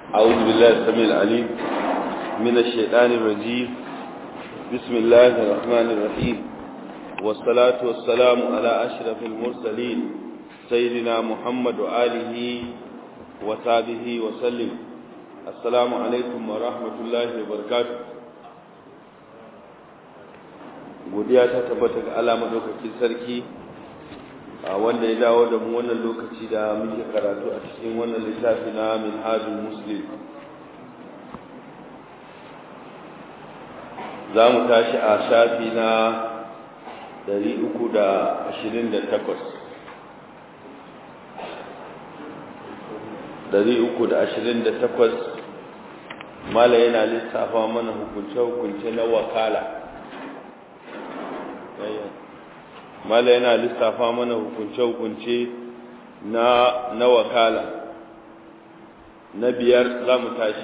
أعوذ بالله السميع العليم من الشيطان الرجيم بسم الله الرحمن الرحيم والصلاة والسلام على أشرف المرسلين سيدنا محمد وآله وصحبه وسلم السلام عليكم ورحمة الله وبركاته godiya ta tabbata ga Allah madaukakin sarki a wanda ya dawo da mu wannan lokaci da muke karatu a cikin wannan littafi na minhajul muslim za mu tashi a shafi na 328 mala yana lissafa mana hukunce-hukunce na wakala mala yana lissafa mana hukunce-hukunce na na wakala na biyar za mu tashi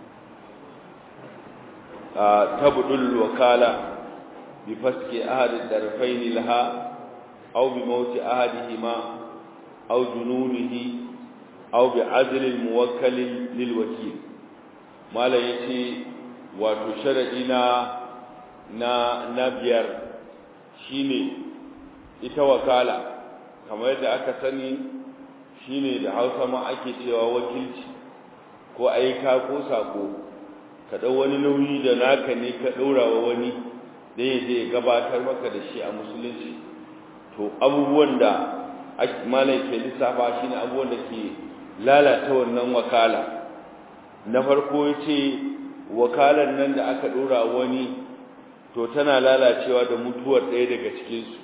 a tabudul wakala bi faske ahadin darfaini laha aw bi mauti ahadihima aw jununihi aw bi adlil muwakkal lil wakil mala yace wato sharadi na na na biyar shine ita wakala kamar yadda aka sani shine da Hausa ma ake cewa wakilci ko aika ko sako ka dau wani nauyi da naka ne ka daura wa wani da zai gabatar maka da shi a musulunci to abubuwan da malai ke lissafa shine abubuwan da ke lalata wannan wakala na farko yace wakalan nan da aka dora wani to tana lalacewa da mutuwar ɗaya daga cikinsu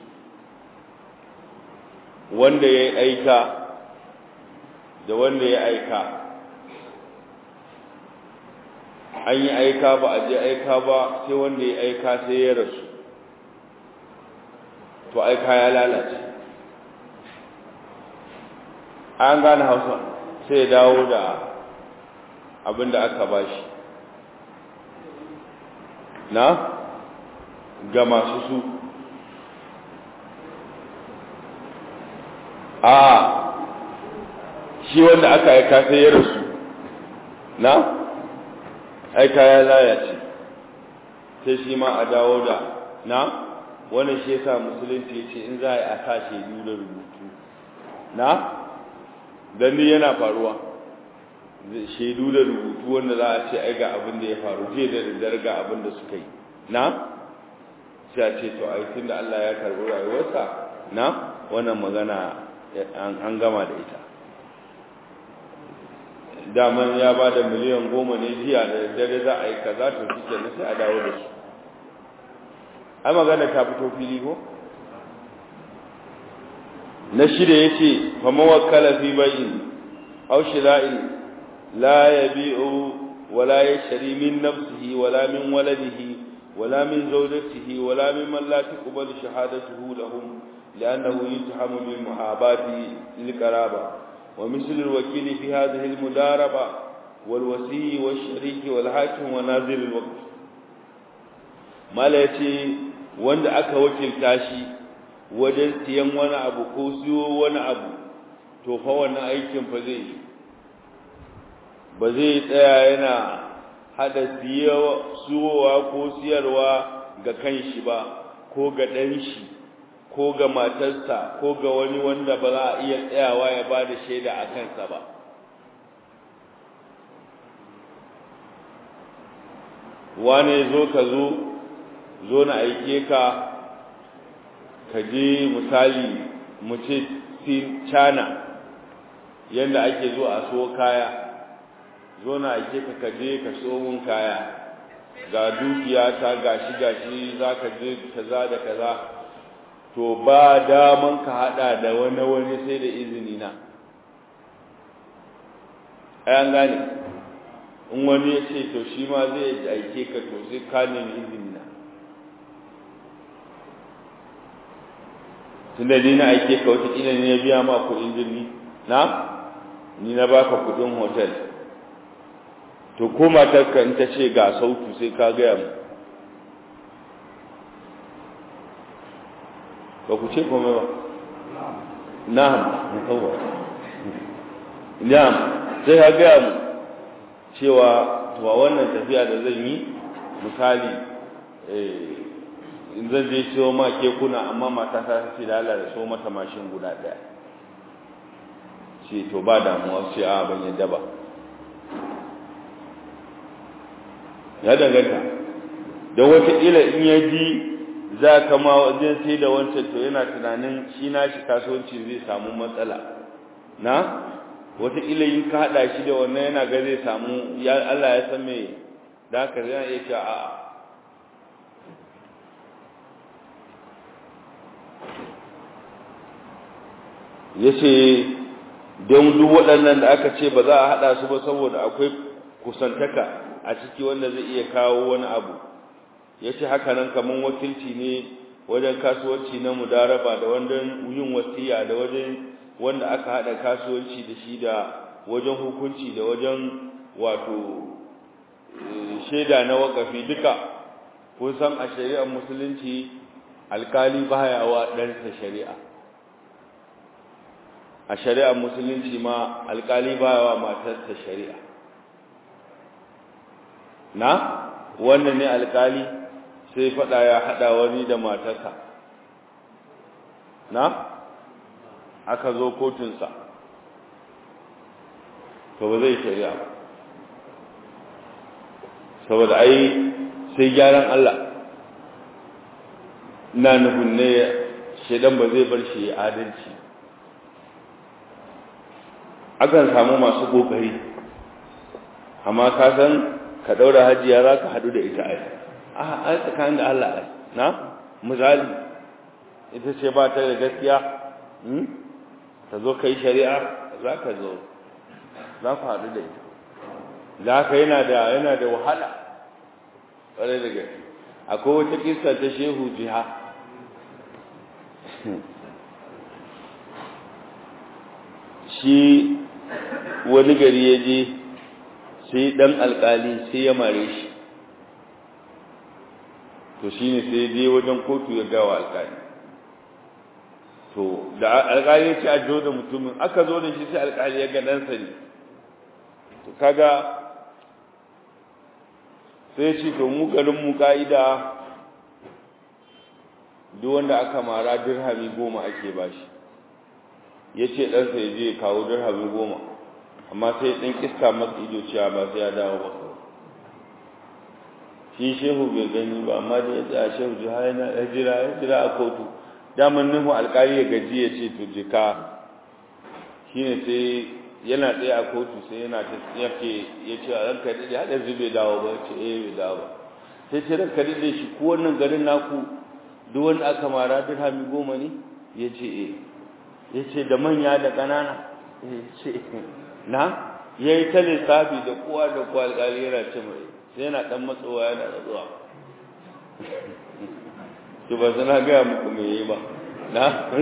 wanda ya aika da wanda ya aika an yi aika ba a je aika ba sai wanda ya aika sai ya rasu to aika ya lalace an gane hausa sai ya dawo da abin da aka bashi na ga masu su a shi wanda aka aika sai ya rasu na aika ya lalace sai shi ma a dawo da na wani shi yasa musulunci ya ce in za a yi a sa shaidu da rubutu na gani yana faruwa shaidu da rubutu wanda za a ce ai ga abin da ya faru jiya da daddare ga abin da suka yi na sai a ce to ai tunda Allah ya karbi rayuwarsa na wannan magana an gama da ita daman ya ba da miliyan goma ne jiya da daddare za a yi kaza to shi kenan sai a dawo da su ai magana ta fito fili ko na shida yace fa mawakkala fi bai'in aw shira'in la yabi'u wala yashri min nafsihi wala min waladihi ولا من زوجته ولا ممن لا تقبل شهادته لهم لأنه يتهم بالمحاباة للقرابة ومثل الوكيل في هذه المداربة والوسي والشريك والحاكم ونازل الوقت ما ليتي wanda aka wakilta shi wajen siyan wani abu ko siyo wani abu to fa wannan aikin fa zai ba zai tsaya yana hada siyowa ko siyarwa ga kanshi ba ko ga ɗan shi ko ga matarsa ko ga wani wanda ba za a iya tsayawa ya ba da shaida a kansa ba wane zo ka zo zo na aike ka ka je misali mu ce cana yadda ake zo a so kaya zo na ake ka kaje ka so mun kaya ga dukiya ta gashi gashi za ka je kaza da kaza to ba daman ka hada da wani wani sai da izini na ayan gane in wani ya ce to shi ma zai aike ka to sai ka nemi izini na tunda ni na aike ka wata kila ne ya biya ma kuɗin jirgi na ni na baka kuɗin hotel to ko matarka in ta ce ga sautu sai ka gaya mu ba ku ce kome ba na'am yawa na'am sai ka gaya mu cewa to wannan tafiya da zan yi misali in zan je siyo ma kekuna amma mata ta ce da Allah da so mata mashin guda daya ce to ba damuwa sai a ban yadda ba ya danganta don wataƙila in ya ji za ka ma wajen sai da wancan to yana tunanin shi na shi kasuwanci zai samu matsala na wataƙila in ka haɗa shi da wannan yana ga zai samu Allah ya san mai da haka zai iya cewa a'a ya ce don duk waɗannan da aka ce ba za a haɗa su ba saboda akwai kusantaka a ciki wanda zai iya kawo wani abu ya ce haka nan kamar wakilci ne wajen kasuwanci na mudaraba da wajen yin wasiya da wajen wanda aka haɗa kasuwanci da shi da wajen hukunci da wajen wato shaida na wakafi duka kun san a shari'ar musulunci alkali baya wa ɗansa shari'a a shari'ar musulunci ma alkali baya wa matarsa shari'a na wannan ne alkali sai fada ya hada wani da matarsa na aka zo kotunsa to ba zai shari'a ba saboda ai sai gyaran Allah na nufin ne shaidan ba zai bar shi ya adalci akan samu masu kokari amma ka san ka daura hajiya za ka hadu da ita ai a tsakanin da Allah ai na misali ita ce ba ta da gaskiya ta zo ka yi shari'a za ka zo za ku hadu da ita za ka yana da yana da wahala ƙwarai da gaske akwai wata kisa ta shehu jiha shi wani gari ya je sai dan alkali sai ya mare shi to shi ne sai je wajen kotu ya gawa alkali to da alkali ya ce a jo da mutumin aka zo da shi sai alkali ya ga ɗansa ne to kaga sai ce to mu garin mu ka'ida duk wanda aka mara dirhami goma ake bashi ya ce ɗansa ya je kawo dirhami goma amma sai ɗan iska masa ido cewa ba sai ya dawo ba shi shehu bai gani ba amma da ya tsaya shehu ji har ya jira ya jira a kotu daman nuhu alƙali ya gaji ya ce to jika shi ne sai yana tsaye a kotu sai yana ta yake ya ce a ranka daɗe haɗa zai bai dawo ba ce eh bai dawo ba sai ce ranka daɗe shi ko wannan garin naku duk wanda aka mara dirhami goma ne ya ce eh ya ce da manya da ƙanana ya ce na ya yi ta lissafi da kowa da kowa alƙali yana ce mai sai yana ɗan matsowa yana da zuwa to ba sana gaya muku me yi ba na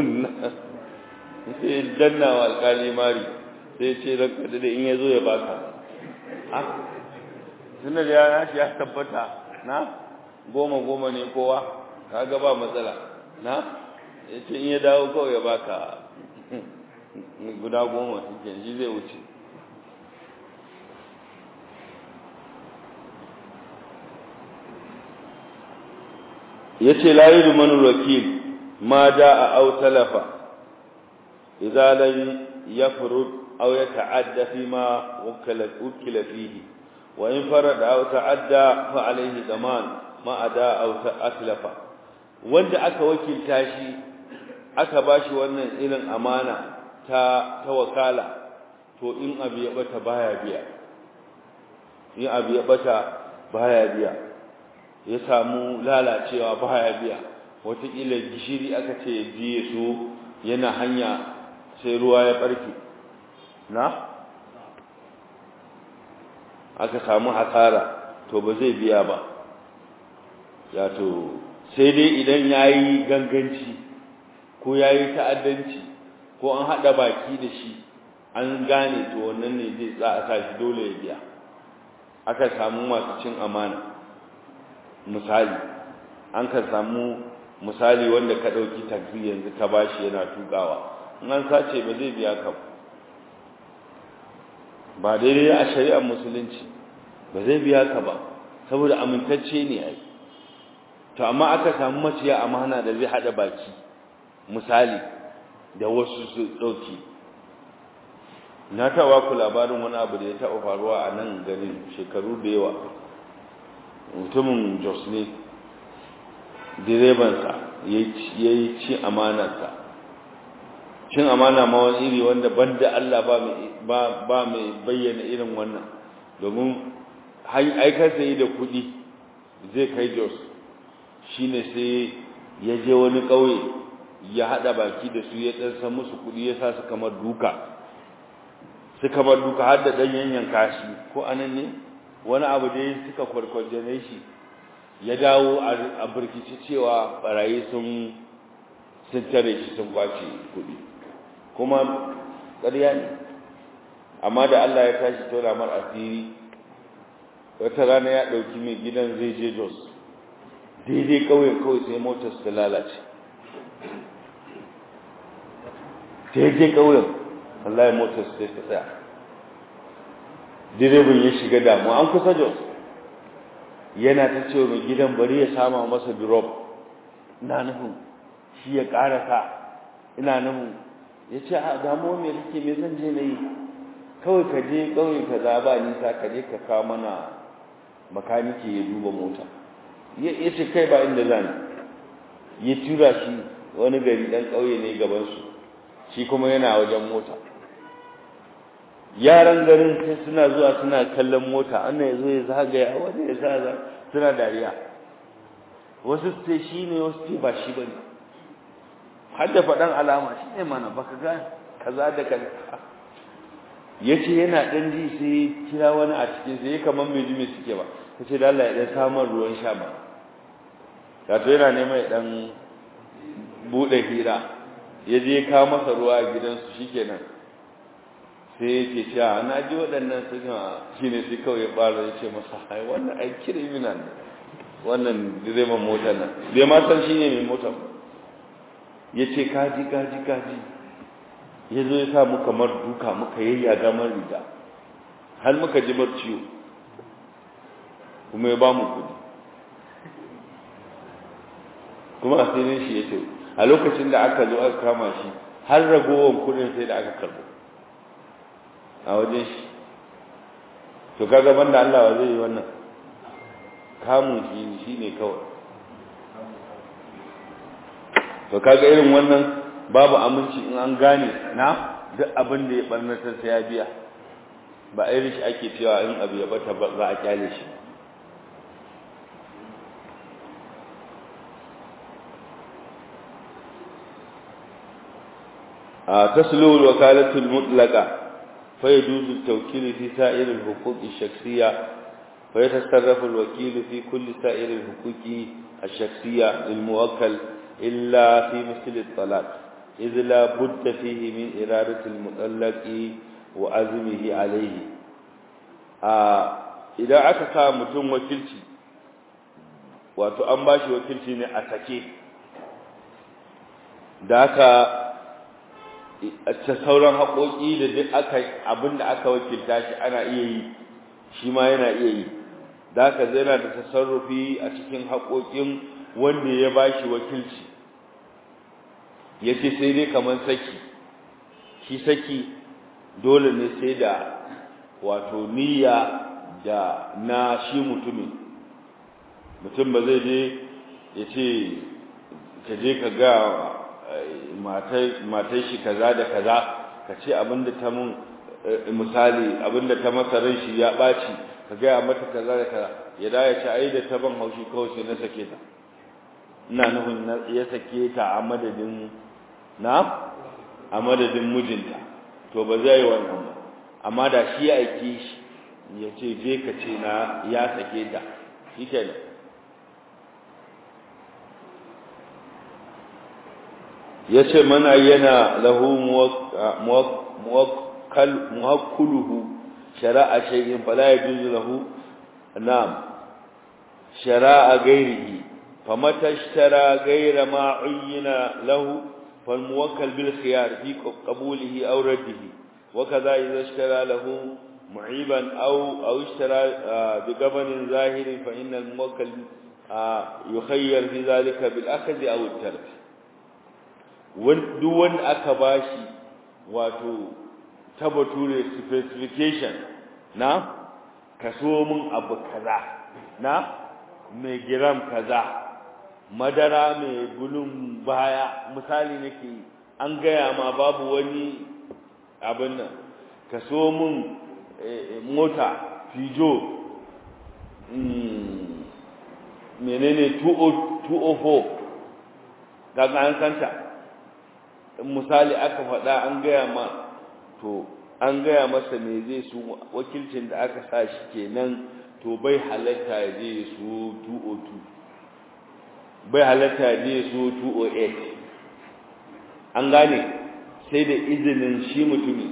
sai danna wa alƙali mari sai ce ranka da in ya zo ya baka a tunda da ya shi ya tabbata na goma goma ne kowa kaga ba matsala na ya ce in ya dawo kawai ya baka guda goma suke shi zai wuce ya ce layi rumanin wakil ma da a au talafa izalan ya furu au ya ta'adda fi ma wukila fihi wa in farada au ta'adda fa alaihi zaman ma ada au ta'atlafa wanda aka wakilta shi aka bashi wannan irin amana ta ta wakala to in abu ya bata baya biya in abu ya bata baya biya ya samu lalacewa baya biya wataƙila gishiri aka ce ya jiye su yana hanya sai ruwa ya ɓarke na aka samu hasara to ba zai biya ba ya to sai dai idan ya yi ganganci ko ya yi ta'addanci ko an haɗa baki da shi an gane to wannan ne zai za a sa shi dole ya biya aka samu masu cin amana misali an ka samu misali wanda ka ɗauki taxi yanzu ka bashi yana tukawa in an sace ba zai biya ka ba daidai a shari'ar musulunci ba zai biya ka ba saboda amintacce ne ai to amma aka samu maciya amana da zai hada baki misali da wasu su dauki na tawa ku labarin wani abu da ya taɓa faruwa a nan garin shekaru da yawa mutumin jos ne direbansa ya yi ci amanarsa cin amana ma wani iri wanda banda Allah ba mai bayyana irin wannan domin aikar yi da kuɗi zai kai jos shi ne sai ya je wani ƙauye ya haɗa baki da su ya ɗansa musu kuɗi ya sa su kamar duka su kamar duka har da ɗan yanyan kashi ko anan ne wani abu da ya suka kwarkwarjane shi ya dawo a birkici cewa barayi sun sun tare shi sun kwace kuɗi kuma ƙarya ne amma da Allah ya tashi tona mar asiri wata rana ya ɗauki mai gidan zai je jos daidai ƙauyen kawai sai motar su lalace daidai ƙauyen Allah ya motar su sai ta tsaya direban ya shiga damuwa an kusa jos yana ta ce mai gidan bari ya sama masa drop ina nufin shi ya ƙarasa ina nufin ya ce a damuwa mai kake mai zan je na yi kawai ka je ƙauye ka zaba nisa ka je ka kawo mana makaniki ya duba mota ya ce kai ba inda zan ya tura shi wani gari ɗan ƙauye ne gabansu shi kuma yana wajen mota yaran garin sai suna zuwa suna kallon mota annan ya zo ya zagaya wanda ya zaga suna dariya wasu ce shi ne wasu ce ba shi ba ne har da faɗan alama shi ne mana baka ga kaza da kaza ya ce yana ɗan ji sai kira wani a cikin sai kamar mai ji mai suke ba ta ce lalla ya ɗan samun ruwan sha ba wato yana neman ya ɗan buɗe hira ya je kawo masa ruwa a gidansu shi kenan sai yake cewa na ji waɗannan suna shi ne sai kawai ya ɓara ya ce masa hai wannan ai kirimina ne wannan direban mota nan bai ma san shi ne mai mota ya ce kaji kaji kaji ya zo ya sa mu kamar duka muka yayya gamar riga har muka ji ciwo kuma ya ba mu kudi kuma asirin shi ya ce a lokacin da aka zo aka kama shi har ragowar kudin sai da aka karbo a wajen shi to kaga banda Allah zai yi wannan kamun shi shi ne kawai to kaga irin wannan babu aminci in an gane na duk abin da ya barnatar sai ya biya ba irin shi ake cewa in abu ya bata ba za a kyale shi a taslu al-wakalatu al-mutlaqa fa yajuzu at-tawkil fi sa'ir al-huquq ash-shakhsiyya fa yatasarrafu al-wakil fi kulli sa'ir al-huquq ash-shakhsiyya lil-muwakkal illa fi misl at-talaq idh la budda fihi min iradati al-mutallaq wa azmihi alayhi a idan aka sa mutum wakilci wato an bashi wakilci ne a sake da aka ta sauran haƙoƙi da duk aka abinda aka wakilta shi ana iya yi shi ma yana iya yi da aka zai yana da tasarrufi a cikin haƙoƙin wanda ya bashi wakilci ya ce sai dai kamar saki shi saki dole ne sai da wato niyya da na shi mutumin mutum ba zai je ya ce ka je ka ga matai shi kaza da kaza ka ce abinda ta mun misali abinda ta masa ran shi ya ɓaci ka gaya mata kaza da kaza ya da ya ce ai da ta ban haushi kawai sai na sake ta ina nufin ya sake ta a madadin na a madadin mijinta to ba zai yi wannan ba amma da shi ya aiki shi ya ce je ka ce na ya sake ta shi kenan ya ce mana yana lahu muwakkuluhu shara'a shay'in fala yajuzu lahu na'am shara'a ghairihi famata ishtara ghayra ma uyyina lahu فالموكل بالخيار في قبوله أو رده وكذا إذا اشترى له معيبا أو أو اشترى بقبن ظاهر فإن الموكل يخير في ذلك بالأخذ أو الترك duk wanda aka bashi wato tabbature specification na kaso min abu kaza na mai giram kaza madara mai bulun baya misali nake an gaya ma babu wani abin nan kaso min mota fijo menene 204 daga an kanta misali aka faɗa an gaya ma to an gaya masa me zai su wakilcin da aka sa shi kenan to bai halatta ya je su 202 bai halatta ya je su 208 an gane sai da izinin shi mutumi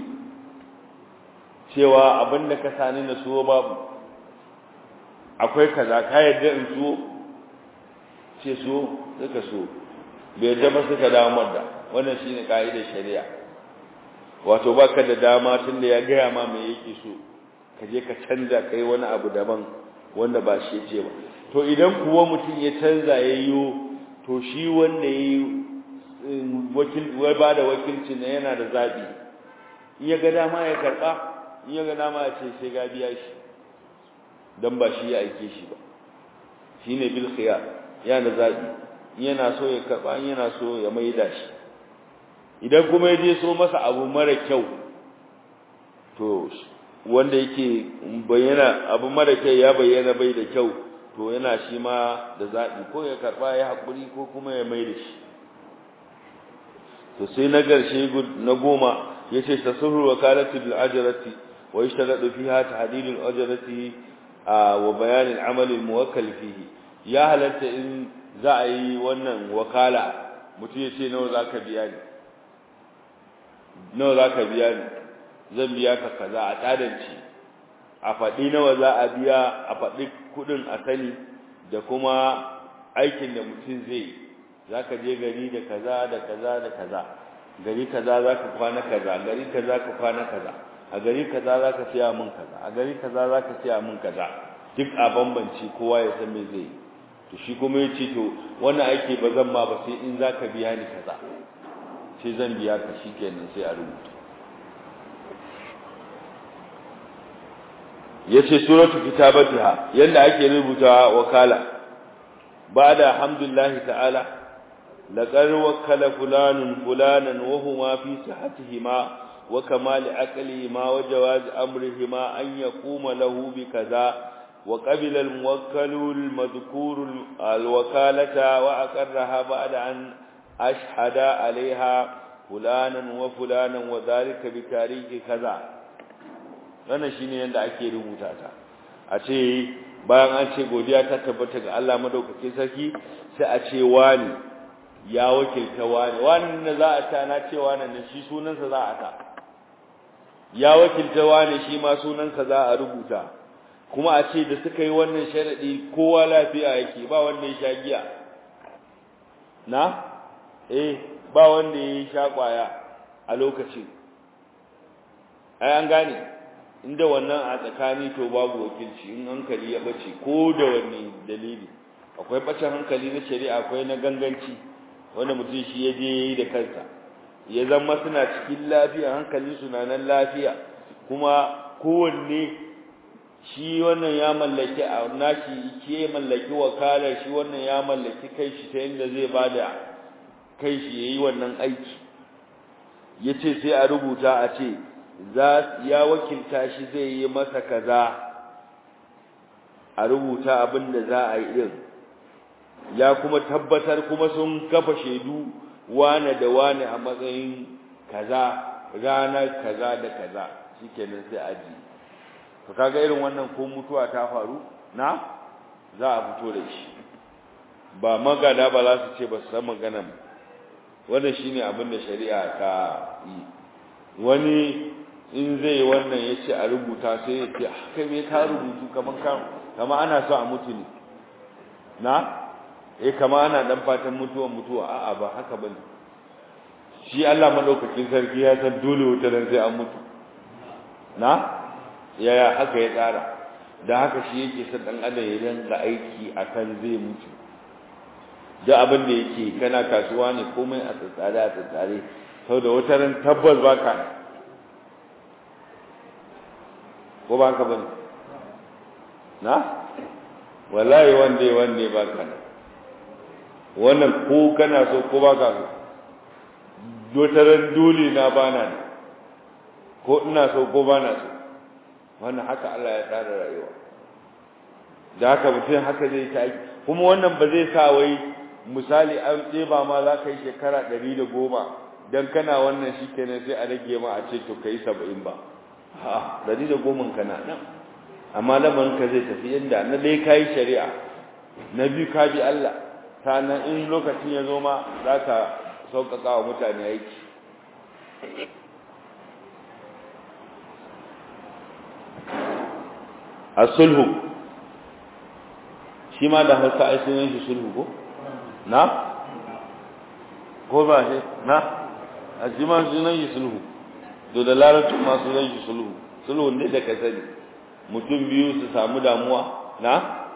cewa abinda ka sani na so babu akwai kaza ka yadda in so ce so suka so bai yadda ba suka damar da wannan shine kaidar shari'a wato baka da dama tunda ya gaya ma me yake so ka je ka canza kai wani abu daban wanda ba shi ce ba to idan kuwa mutum ya canza yayyo to shi wanda yayi wakil wai ba da wakilci ne yana da zabi in ya ga dama ya karba in ya ga dama ya ce sai ga biya shi dan ba shi ya aike shi ba shine bil khiyar yana da zabi in yana so ya karba in yana so ya maida shi idan kuma ya je so masa abu mara kyau to wanda yake bayyana abu mara kyau ya bayyana bai da kyau to yana shi ma da zaɓi ko ya karɓa ya haƙuri ko kuma ya mai da shi to sai na ƙarshe na goma ya ce ta sulhu wa kalati bil ajrati wa yashtaradu fiha tahdidul ajrati wa bayanin amalin muwakkal fihi ya halatta in za a yi wannan wakala mutum ya ce nawa za ka biya ni nawa za ka biya ni zan biya ka kaza a tsadanci a faɗi nawa za a biya a faɗi kuɗin a sani da kuma aikin da mutum zai za ka je gari da kaza da kaza da kaza gari kaza za ka kwana kaza gari kaza ka kwana kaza a gari kaza za ka siya min kaza a gari kaza za ka siya min kaza duk a bambanci kowa ya san me zai yi to shi kuma ya ce to wannan aiki ba zan ma ba sai in za ka biya ni kaza sai zan biya ka shi kenan sai a rubuta ya ce suratu kitabatiha yadda ake rubuta wakala ba da hamdulillahi ta'ala laƙar wakala fulanun fulanan wahuma fi sihatihima wa kamali aqlihima wa jawaz amrihima an yaquma lahu bi kaza وقبل الموكل المذكور الوكالة وأقرها بعد أن أشهد عليها فلانا وفلانا وذلك بتاريخ كذا wannan shine yanda ake rubuta ta a ce bayan an ce godiya ta tabbata ga Allah madaukakin sarki sai a ce wani ya wakilta wani wani da za a ta na ce wani ne shi sunansa za a ta ya wakilta wani shi ma sunansa za a rubuta kuma a ce da suka yi wannan sharadi kowa lafiya yake ba wanda ya sha giya na eh ba wanda ya sha kwaya a lokacin ai an gane inda wannan a tsakani to babu wakilci in hankali ya bace ko da wani dalili akwai bacin hankali na shari'a akwai na ganganci wanda mutum shi ya je yayi da kansa ya zama suna cikin lafiya hankalin su na nan lafiya kuma kowanne shi wannan ya mallaki a nashi ke mallaki wakalar shi wannan ya mallaki kai shi ta inda zai bada kai shi yayi wannan aiki yace sai a rubuta a ce za ya wakilta shi zai yi masa kaza a rubuta abin da za a yi din ya kuma tabbatar kuma sun kafa shaidu wane da wane a matsayin kaza ranar kaza da kaza shikenan sai aji to kaga irin wannan ko mutuwa ta faru na za a fito da shi ba magana ba za su ce ba su san maganan wannan shine abin da shari'a ta yi wani in zai wannan ya ce a rubuta sai ya ce kai me ka rubutu kaman kama ana so a mutu ne na eh kama ana dan fatan mutuwa mutuwa a'a ba haka bane shi Allah madaukakin sarki ya san dole wata ran sai an mutu na yaya haka ya tsara da haka shi yake son dan adam ya dinga aiki akan zai mutu da abin da yake kana kasuwa ne komai a tsatsare a tsatsare sau da wata ran tabbas baka ko ba ka bane na wallahi wande wande baka na wannan ko kana so ko baka so wata ran dole na bana ne ko ina so ko bana so wannan haka Allah ya tsara rayuwa da haka mutum haka zai ta yi kuma wannan ba zai sa wai misali an ɗeba ma za ka yi shekara ɗari da goma don kana wannan shi kenan sai a rage ma a ce to ka yi saba'in ba ha ɗari da goma kana nan amma lamarin ka zai tafi yadda na dai ka yi shari'a na biyu ka bi Allah sannan in lokacin ya zo ma za ka sauƙaƙa wa mutane aiki a sulhu shi ma da hausa ai sunan shi sulhu ko na ko ba shi na a shi ma sunan shi sulhu to da larabci ma sunan shi sulhu sulhu ne da ka sani mutum biyu su samu damuwa na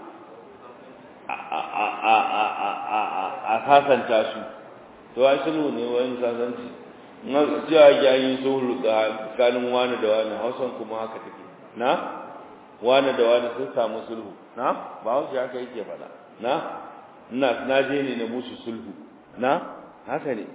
a sasanta su to ai sulhu ne wani sasanci na cewa ya yi sulhu tsakanin wani da wani hausan kuma haka take na wani da wani sun samu sulhu na ba wasu haka yake faɗa na ina na je ne na musu sulhu na haka ne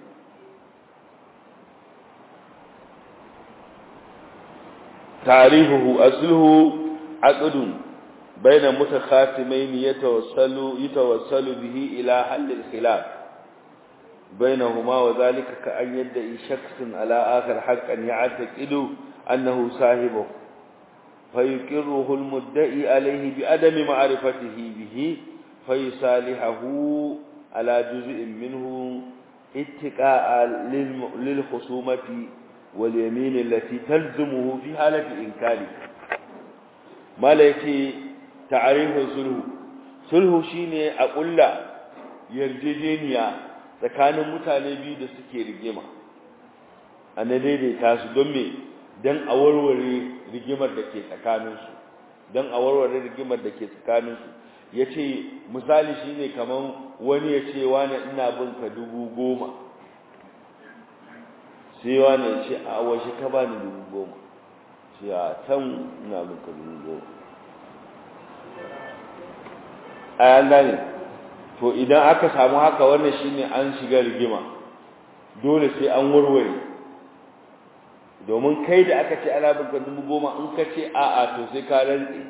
tarihuhu asluhu aqdun bayna mutakhasimain yatawassalu yatawassalu bihi ila hal al-khilaf بينهما وذلك كأن يدعي شخص على آخر حقا يعتقد أنه صاحبه فيقره المدعي عليه بعدم معرفته به فيصالحه على جزء منه اتقاء للخصومة واليمين التي تلزمه في حالة إنكاره ما ليتي تعريف سلو سلو شيني أقول لا يرججينيا tsakanin mutane biyu da suke rigima a na daidaita su don me don a warware rigimar da ke tsakaninsu don a warware rigimar da ke tsakaninsu ya ce misali shi ne kamar wani ya ce wani ina bin ka dubu goma sai wani ya ce a washe ka ba ni dubu goma ce a can ina bin ka dubu goma a yana ne to idan aka samu haka wannan shine an shiga rigima dole sai an warware domin kai da aka ce ana bin dubu goma in ka ce a'a to sai ka rantse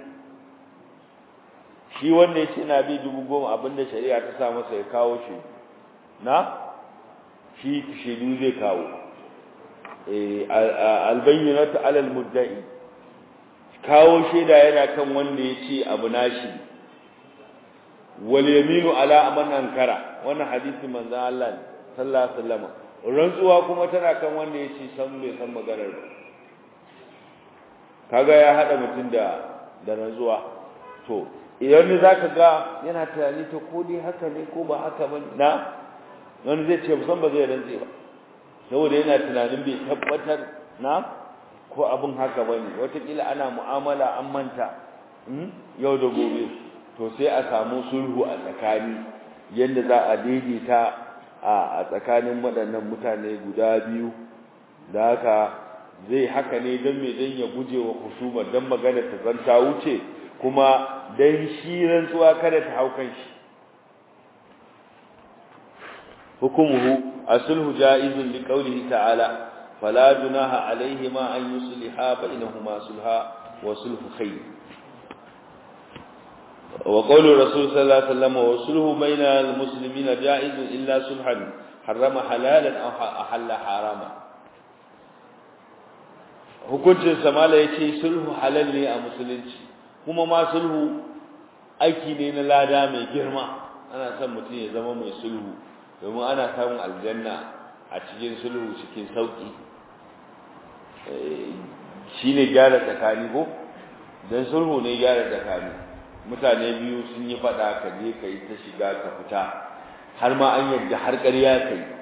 shi wanda yace ina bi dubu goma abinda shari'a ta sa masa ya kawo shi na shi shaidu zai kawo eh albayyinatu alal mudda'i kawo shaida yana kan wanda yace abu nashi wal yaminu ala man ankara wannan hadisi manzo Allah sallallahu alaihi wasallam rantsuwa kuma tana kan wanda yace san bai san maganar ba kaga ya hada mutun da da rantsuwa to idan ne zaka ga yana tunani to ko dai haka ne ko ba haka ba na wani zai ce musan ba zai rantse ba saboda yana tunanin bai tabbatar na ko abin haka bane watakila ana mu'amala an manta yau da gobe to sai a samu sulhu a tsakani yadda za a daidaita a tsakanin waɗannan mutane guda biyu da haka zai haka ne don mai don ya guje wa husumar don magana ta zanta wuce kuma don shi rantsuwa kada ta hau kan shi hukumuhu asulhu ja'izun li qawlihi ta'ala fala junaha alaihima an yusliha bainahuma sulha wa sulhu khayr وقول الرسول صلى الله عليه وسلم وصله بين المسلمين جائز إلا صلحا حرم حلالا أو أحل حراما hukuncin samala ya ce sulhu halal ne a musulunci kuma ma sulhu aiki ne na lada mai girma ana son mutum ya zama mai sulhu domin ana samun aljanna a cikin sulhu cikin sauki shi ne gyara tsakani ko don sulhu ne gyara tsakani mutane biyu sun yi fada ka je ka yi ta shiga ka fita har ma an yadda har ƙarya ka yi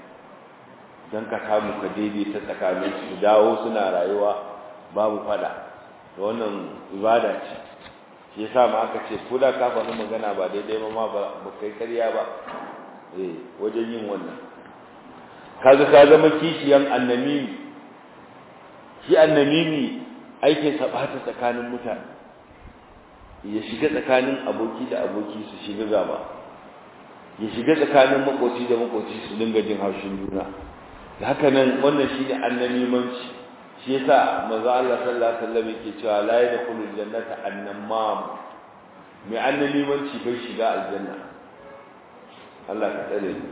don ka samu ka daidaita tsakanin su dawo suna rayuwa babu fada to wannan ibada ce shi yasa ma aka ce ko da ka faɗi magana ba daidai ba ma ba kai karya ba eh wajen yin wannan kaga ka zama kishiyan annamimi shi annamimi aikin sa bata tsakanin mutane ya shiga tsakanin aboki da aboki su shiga gaba ya shiga tsakanin makoci da makoci su dinga jin haushin juna da haka nan wannan shine annamimanci shi yasa manzo Allah sallallahu alaihi wasallam yake cewa la yadkhulu aljannata annamam mai annamimanci bai shiga aljanna Allah ka tsare ni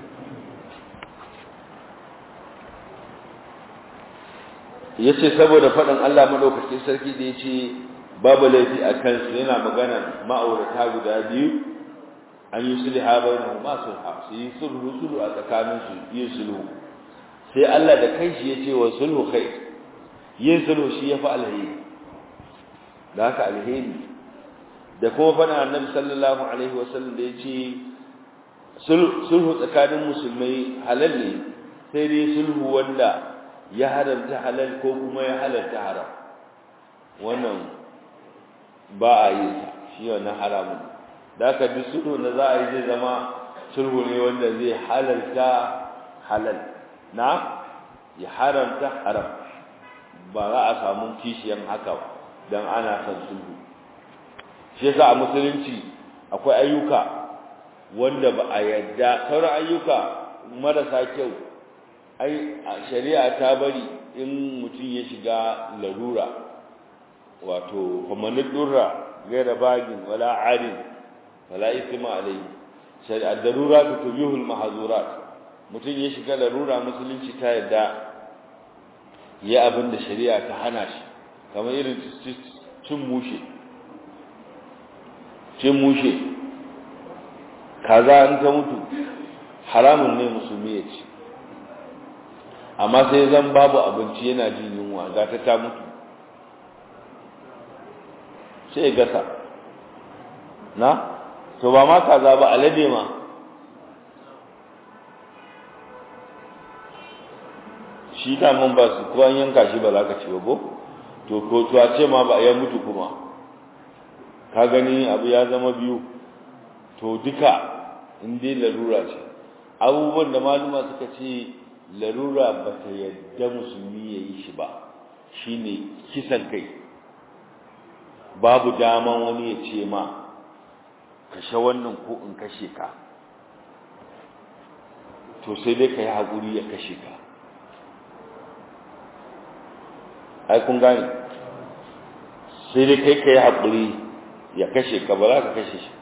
yace saboda faɗin Allah madaukakin sarki da yace babu laifi a kansu yana magana ma'aurata guda biyu an yi sulha bainahum ma sulha su yi sulhu sulhu a tsakanin su yi sulhu sai Allah da kanshi yace wa sulhu kai yin sulhu shi yafi alheri da haka alheri da kuma faɗin Annabi sallallahu alaihi wasallam da yace sulhu tsakanin musulmai halal ne sai dai sulhu wanda ya haramta halal ko kuma ya halalta haram wannan ba a yi shi wannan haramun da aka duk sulhu da za a yi zai zama sulhu ne wanda zai halalta halal na ya haramta haram ba za a samu kishiyan haka ba don ana son sulhu shi yasa a musulunci akwai ayyuka wanda ba a yadda sauran ayyuka marasa kyau ai shari'a ta bari in mutum ya shiga larura wato famanin durra gaira bagin wala adin wala isma alai shari'a darura ta tubihul mahzurat mutum ya shiga larura musulunci ta yadda ya abin da shari'a ta hana shi kamar irin cin mushe cin mushe kaza in ta mutu haramun ne musulmi ya ci amma sai zan babu abinci yana jin yunwa ga ta ta mutu sai gasa na to ba ma kaza ba alade ma shi ta mun ba su ko an yanka shi ba za ka ci ba ko to ko to a ce ma ba ya mutu kuma ka gani abu ya zama biyu to duka in dai larura ce abubuwan da maluma suka ce larura ba ta yadda musulmi ya yi shi ba shine kisan kai babu daman wani ya ce ma kashe wannan ko in kashe ka to sai dai ka yi haƙuri ya kashe ka ai kun gane sai dai kai ka yi haƙuri ya kashe ka ba za ka kashe shi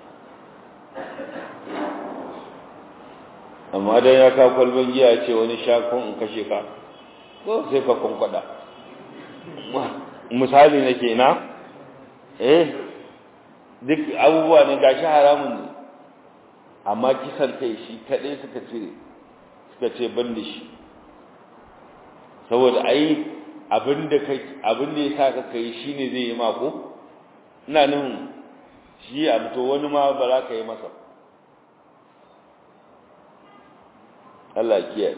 amma dan ya ka kwalban giya ce wani shakon in kashe ka ko sai ka kwankwada misali nake na eh duk abubuwa ne gashi haramun ne amma kisan kai shi kadai suka cire suka ce ban da shi saboda ai abinda kai abinda ya sa ka kai shine zai yi mako ina nufin shi abu to wani ma ba za ka yi masa Allah kiyaye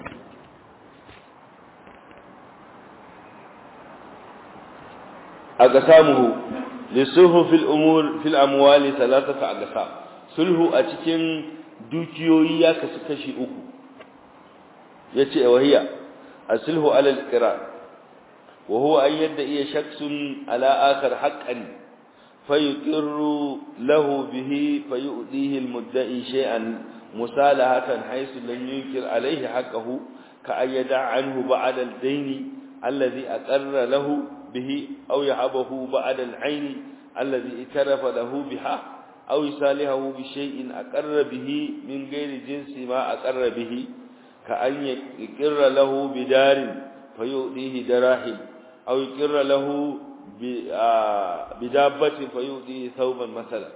aqsamuhu lisuhu fil umur fil amwali thalathata aqsam sulhu a cikin dukiyoyi ya kasu kashi uku yace wahiya asulhu ala al-iqrar wa huwa an yadda shakhsun ala akhar haqqan fayuqirru lahu bihi fayu'dihi al-mudda'i shay'an musalahatan haythu lam yunkir alayhi haqqahu ka ayyada anhu ba'da al-dayn alladhi aqarra lahu به أو يهبه بعد العين الذي اعترف له بها أو يصالحه بشيء أقر به من غير جنس ما أقر به كأن يقر له بدار فيؤديه دراهم أو يقر له بدابة فيؤديه ثوبا مثلا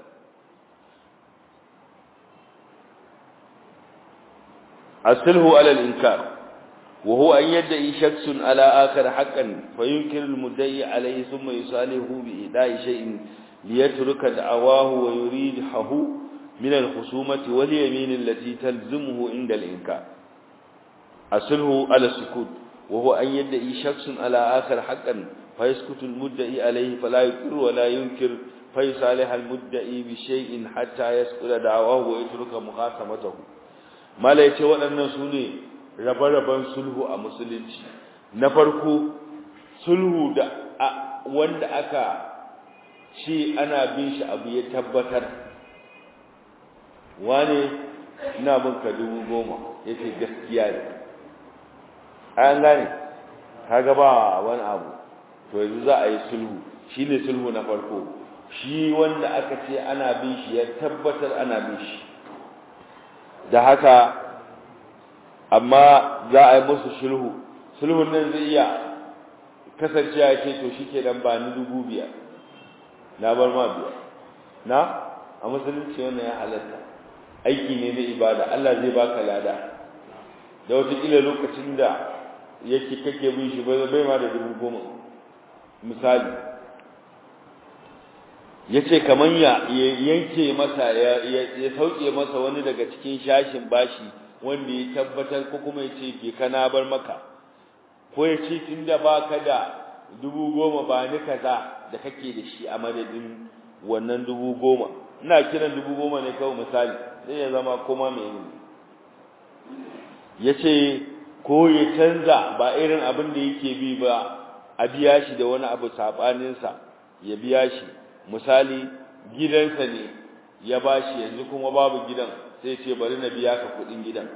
أصله على الإنكار وهو أن يدعي شخص على آخر حقا فينكر المدعي عليه ثم يصالحه بإداء شيء ليترك دعواه ويريده من الخصومة واليمين التي تلزمه عند الإنكار أصله على السكوت وهو أن يدعي شخص على آخر حقا fa yaskutu al-mudda'i alayhi fala yuqir wa la yunkir fa yusalih al-mudda'i bi shay'in hatta yasquta da'wahu wa yatruka muqasamatahu malai ce waɗannan su ne rabe-raben sulhu a musulunci na farko sulhu da wanda aka ce ana bin shi abu ya tabbatar wane ina bin ka dubu goma ya ce gaskiya ne an gane kaga ba wani abu to yanzu za a yi sulhu shi ne sulhu na farko shi wanda aka ce ana bin shi ya tabbatar ana bin shi da haka amma za a yi musu sulhu sulhun nan zai iya kasancewa ya ce to shi ke dan ba ni dubu biyar na bar ma biyar na a musulunci wannan ya halatta aiki ne na ibada Allah zai baka lada da wataƙila lokacin da yake kake bin shi bai ma da dubu goma misali ya ce kamar ya yanke masa ya sauke masa wani daga cikin shashin bashi wanda ya tabbatar ko kuma ya ce ke kana bar maka ko ya ce tun da ba ka da dubu goma ba ni kaza da kake da shi a madadin wannan dubu goma ina kiran dubu goma ne kawai misali zai ya zama koma mai yi ya ce ko ya canza ba irin abin da yake bi ba a biya shi da wani abu saɓaninsa ya biya shi misali gidansa ne ya ba shi yanzu kuma babu gidan sai ce bari na biya ka kuɗin gidan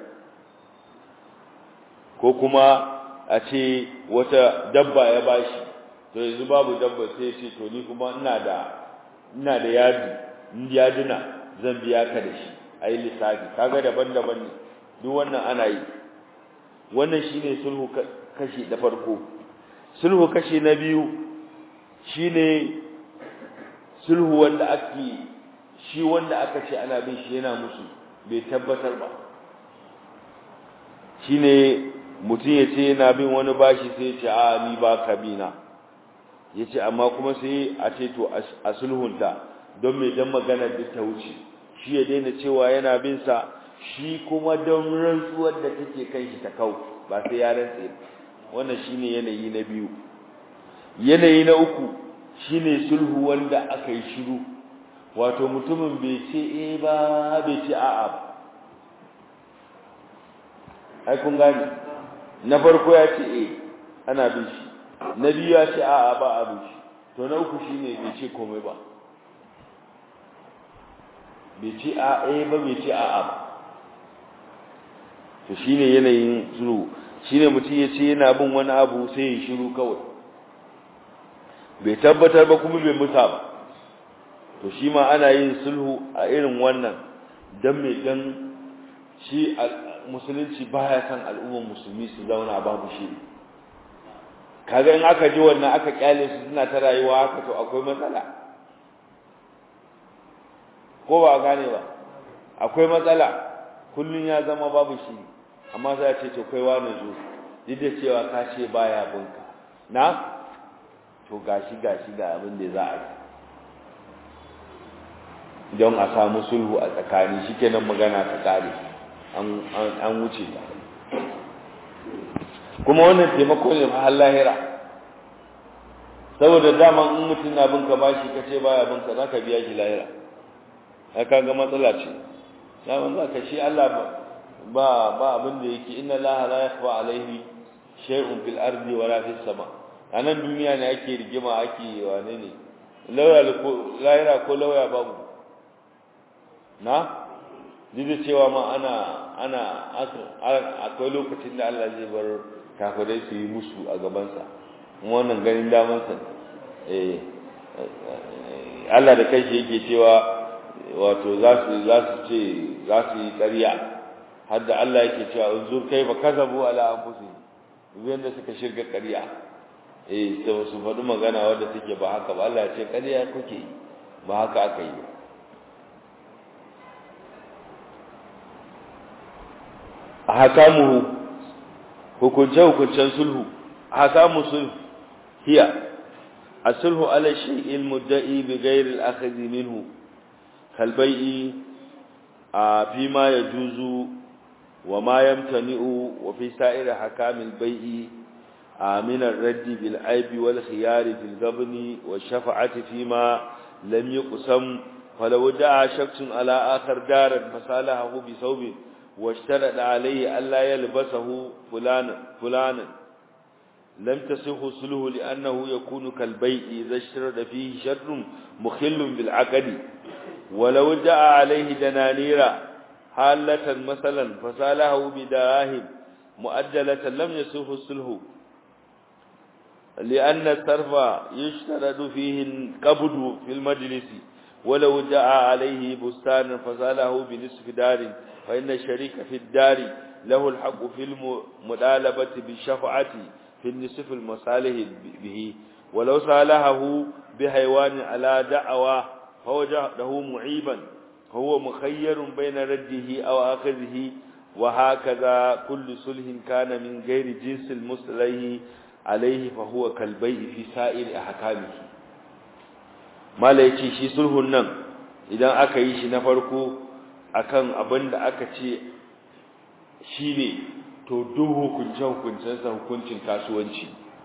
ko kuma a ce wata dabba ya ba shi to yanzu babu dabba sai ce to ni kuma ina da ina da yadi yaduna zan biya ka da shi a yi lissafi kaga daban-daban ne duk wannan ana yi wannan shine sulhu kashi da farko sulhu kashi na biyu shine sulhu wanda ake shi wanda aka ce ana bin shi yana musu bai tabbatar ba shine mutum ya ce yana bin wani bashi sai ya ce a ni ba ka bina ya ce amma kuma sai a ce to a sulhunta don mai dan magana duk ta wuce shi ya daina cewa yana bin sa shi kuma don rantsuwar da take kan shi ta kau ba sai ya rantse wannan shine yanayi na biyu yanayi na uku shine sulhu wanda aka yi shiru wato mutumin bai ce eh ba bai ce a'a ba ai kun gane na farko ya ce eh ana bin shi na biyu ya ce a'a ba a bin shi to na uku shine bai ce komai ba bai ce a eh ba bai ce a'a ba to shine yanayin sulhu shine mutum ya ce yana bin wani abu sai ya shiru kawai bai tabbatar ba kuma bai musa ba to shi ma ana yin sulhu a irin wannan dan mai dan shi musulunci baya san al'ummar musulmi su zauna babu shi kaga in aka ji wannan aka kyale su suna ta rayuwa haka to akwai matsala ko ba gane ba akwai matsala kullun ya zama babu shi amma sai ce to kai wani zo duk da cewa ka ce baya bunka na to gashi gashi ga abin da za a yi don a samu sulhu a tsakani shikenan magana ta kare an wuce ta kuma wannan taimako ne har lahira saboda dama in mutum na binka bashi kace baya binka zaka biya shi lahira ai kaga matsala ce daman zaka shi Allah ba ba abin da yake inna Allah la yakhfa alaihi shay'un fil ardi wala fis sama anan duniya ne ake rigima ake wane ne lauya ko lahira ko lauya babu na duk cewa ma ana ana akwai lokacin da Allah zai bar kafirai su yi musu a gabansa wannan ganin damansa eh Allah da kai yake cewa wato za su za su ce za su yi ƙarya har da Allah yake cewa unzur kai ba kazabu ala anfusihim duk da suka shirga ƙarya eh sai su faɗi magana wadda take ba haka ba Allah ya ce ƙarya kuke ba haka aka yi ba ahkamuhu hukunce hukuncen sulhu ahkamu sulhu hiya asulhu ala shay'il mudda'i bi ghayri al-akhdh minhu kal bai'i fi ma yajuzu wa ma yamtani'u wa fi sa'ir hakamil bai'i من الرد بالعيب والخيار في الغبن والشفعة فيما لم يقسم فلو دعا شخص على آخر دارا فصالحه بثوب واشترط عليه ألا يلبسه فلانا فلانا لم تصح صله لأنه يكون كالبيع إذا اشترط فيه شر مخل بالعقد ولو دعا عليه دنانير حالة مثلا فصالحه بدراهم مؤجلة لم يصح صله لأن الصرف يشترط فيه القبض في المجلس ولو جاء عليه بستان فزاله بنصف دار فإن الشريك في الدار له الحق في المطالبة بالشفعة في النصف المصالح به ولو صالحه بحيوان على دعوى فوجده معيبا هو مخير بين رده أو أخذه وهكذا كل صلح كان من غير جنس المصلح عليه فهو كالبيع في سائر أحكامه mala ya ce shi sulhun nan idan aka yi shi na farko akan abin da aka ce shi ne to duk hukunce-hukuncensa hukuncin kasuwanci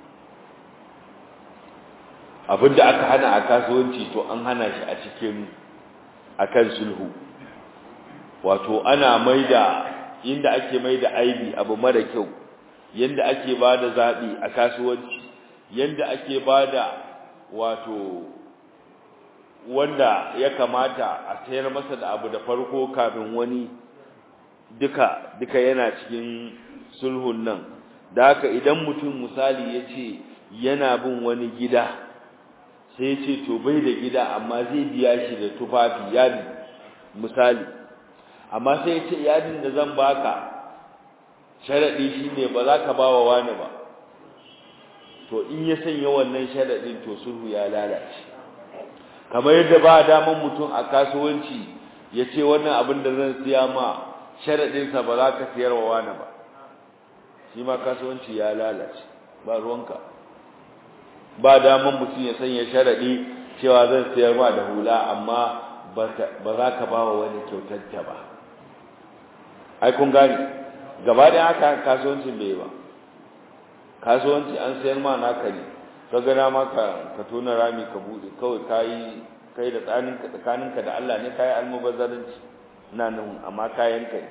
abin da aka hana a kasuwanci to an hana shi a cikin akan sulhu wato ana maida inda ake maida aibi abu mara kyau yanda ake bada zabi a kasuwanci yanda ake bada wato wanda ya kamata a sayar masa da abu da farko kafin wani duka duka yana cikin sulhun nan da haka idan mutum misali ya ce yana bin wani gida sai ya ce to bai da gida amma zai biya shi da tufafi yadi misali amma sai ya ce yadin da zan baka sharaɗi shine ba za ka ba wa wani ba to in ya sanya wannan sharaɗin to sulhu ya lalace kamar yadda ba daman mutum a kasuwanci ya ce wannan abin da zan siya ma sharaɗinsa ba za ka siyar wa wani ba shi ma kasuwanci ya lalace ba ruwanka ba daman mutum ya sanya sharaɗi cewa zan siyar ma da hula amma ba za ka ba wa wani kyautanta ba ai kun gani gaba da haka kasuwancin bai ba kasuwanci an sayar ma naka ne ka gana ma ka tona rami ka bude kawai kayi kai da tsaninka tsakaninka da Allah ne kayi almubazzaranci na nan amma kayan kai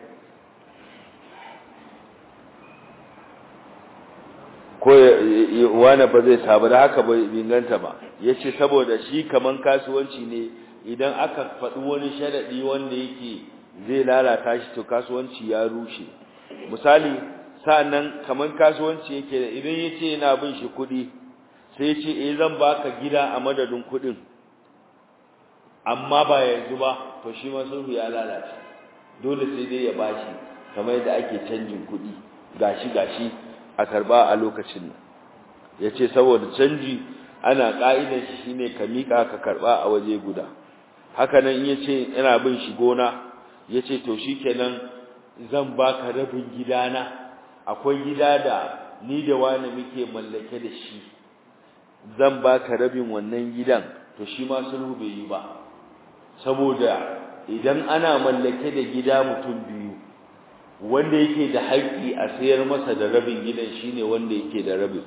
ko wani ba zai sabu da haka bai inganta ba ya ce saboda shi kaman kasuwanci ne idan aka faɗi wani sharaɗi wanda yake zai lalata shi to kasuwanci ya rushe misali sa'annan kaman kasuwanci yake da idan ya ce yana bin shi kuɗi sai ya ce eh zan baka gida a madadin kuɗin amma ba yanzu ba to shi ma sulhu ya lalace dole sai dai ya bashi kamar yadda ake canjin kuɗi gashi gashi a karba a lokacin nan yace saboda canji ana ka'idar shi shine ka mika ka karba a waje guda haka nan in yace ina bin shi gona yace to shikenan zan baka rabin gidana akwai gida da ni da wani muke mallake da shi zan baka rabin wannan gidan to shi ma sulhu bai yi ba saboda idan ana mallake da gida mutum biyu wanda yake da haƙƙi a sayar masa da rabin gidan shine wanda yake da rabin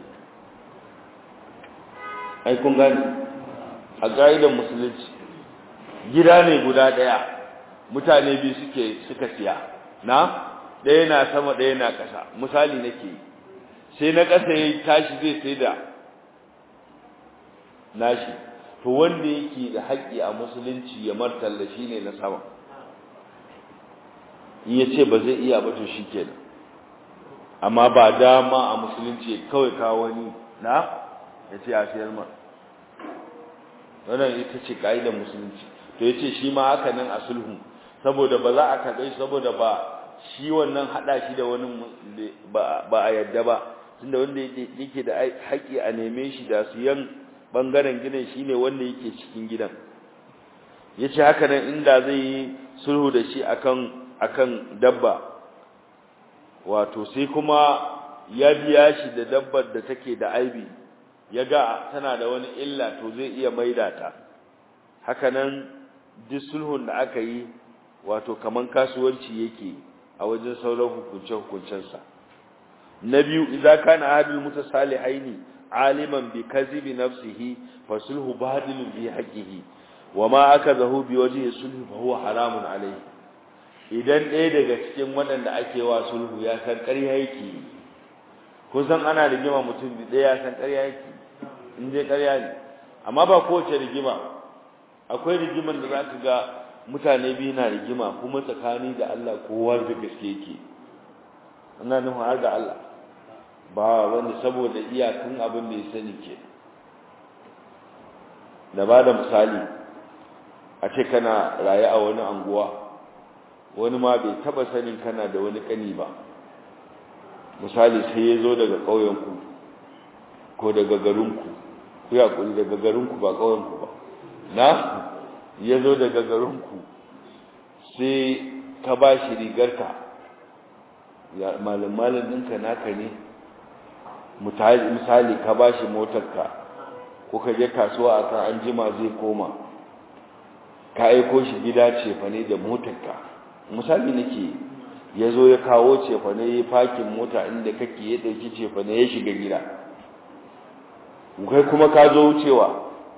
ai kun gani a ƙa'idar musulunci gida ne guda ɗaya mutane biyu suke suka siya na ɗaya na sama ɗaya na ƙasa misali nake sai na ƙasa ya tashi zai sai da nashi to wanda yake da haƙƙi a musulunci ya martalla shine na sama in ya ce ba zai iya ba to shi kenan amma ba dama a musulunci kawai kawo wani na ya ce a siyar ma wannan ita ce ka'idar musulunci to ya ce shi ma haka nan a sulhu saboda ba za a karɓe shi saboda ba shi wannan haɗa shi da wani ba a yadda ba tunda wanda yake da haƙƙi a neme shi da siyan ɓangaren gidan shi ne wanda yake cikin gidan ya ce haka nan inda zai yi sulhu da shi akan akan dabba wato sai kuma ya biya shi da dabbar da take da aibi ya ga tana da wani illa to zai iya maida ta hakanan duk sulhun da aka yi wato kaman kasuwanci yake a wajen sauran hukunce hukuncensa na biyu idza kana ahadul mutasalihaini aliman bi kadhibi nafsihi fa sulhu badilun bi haqqihi wa ma akazahu bi wajhi sulhu fa huwa haramun alayhi idan ɗaya daga cikin waɗanda ake wa sulhu ya san ƙarya yake kun san ana rigima mutum ɗaya ya san ƙarya yake in dai ƙarya ne amma ba kowace rigima akwai rigiman da za ka ga mutane biyu na rigima kuma tsakani da Allah kowa da gaske yake ana nufin har da Allah ba wanda saboda iyakan abin da ya sani ke da ba da misali a ce kana raye a wani anguwa wani ma bai taba sanin kana da wani kani ba misali sai ya zo daga ƙauyenku ko daga garinku ku ya kuri daga garinku ba ƙauyenku ba na ya zo daga garinku sai ka ba shi rigarka malin-malin ɗinka naka ne misali ka ba shi motarka ko ka je kasuwa a kan an jima zai koma ka aiko shi gida cefane da motarka misali nake ya zo ya kawo cefane ya fakin mota inda kake ya ɗauki cefane ya shiga gida kai kuma ka zo wucewa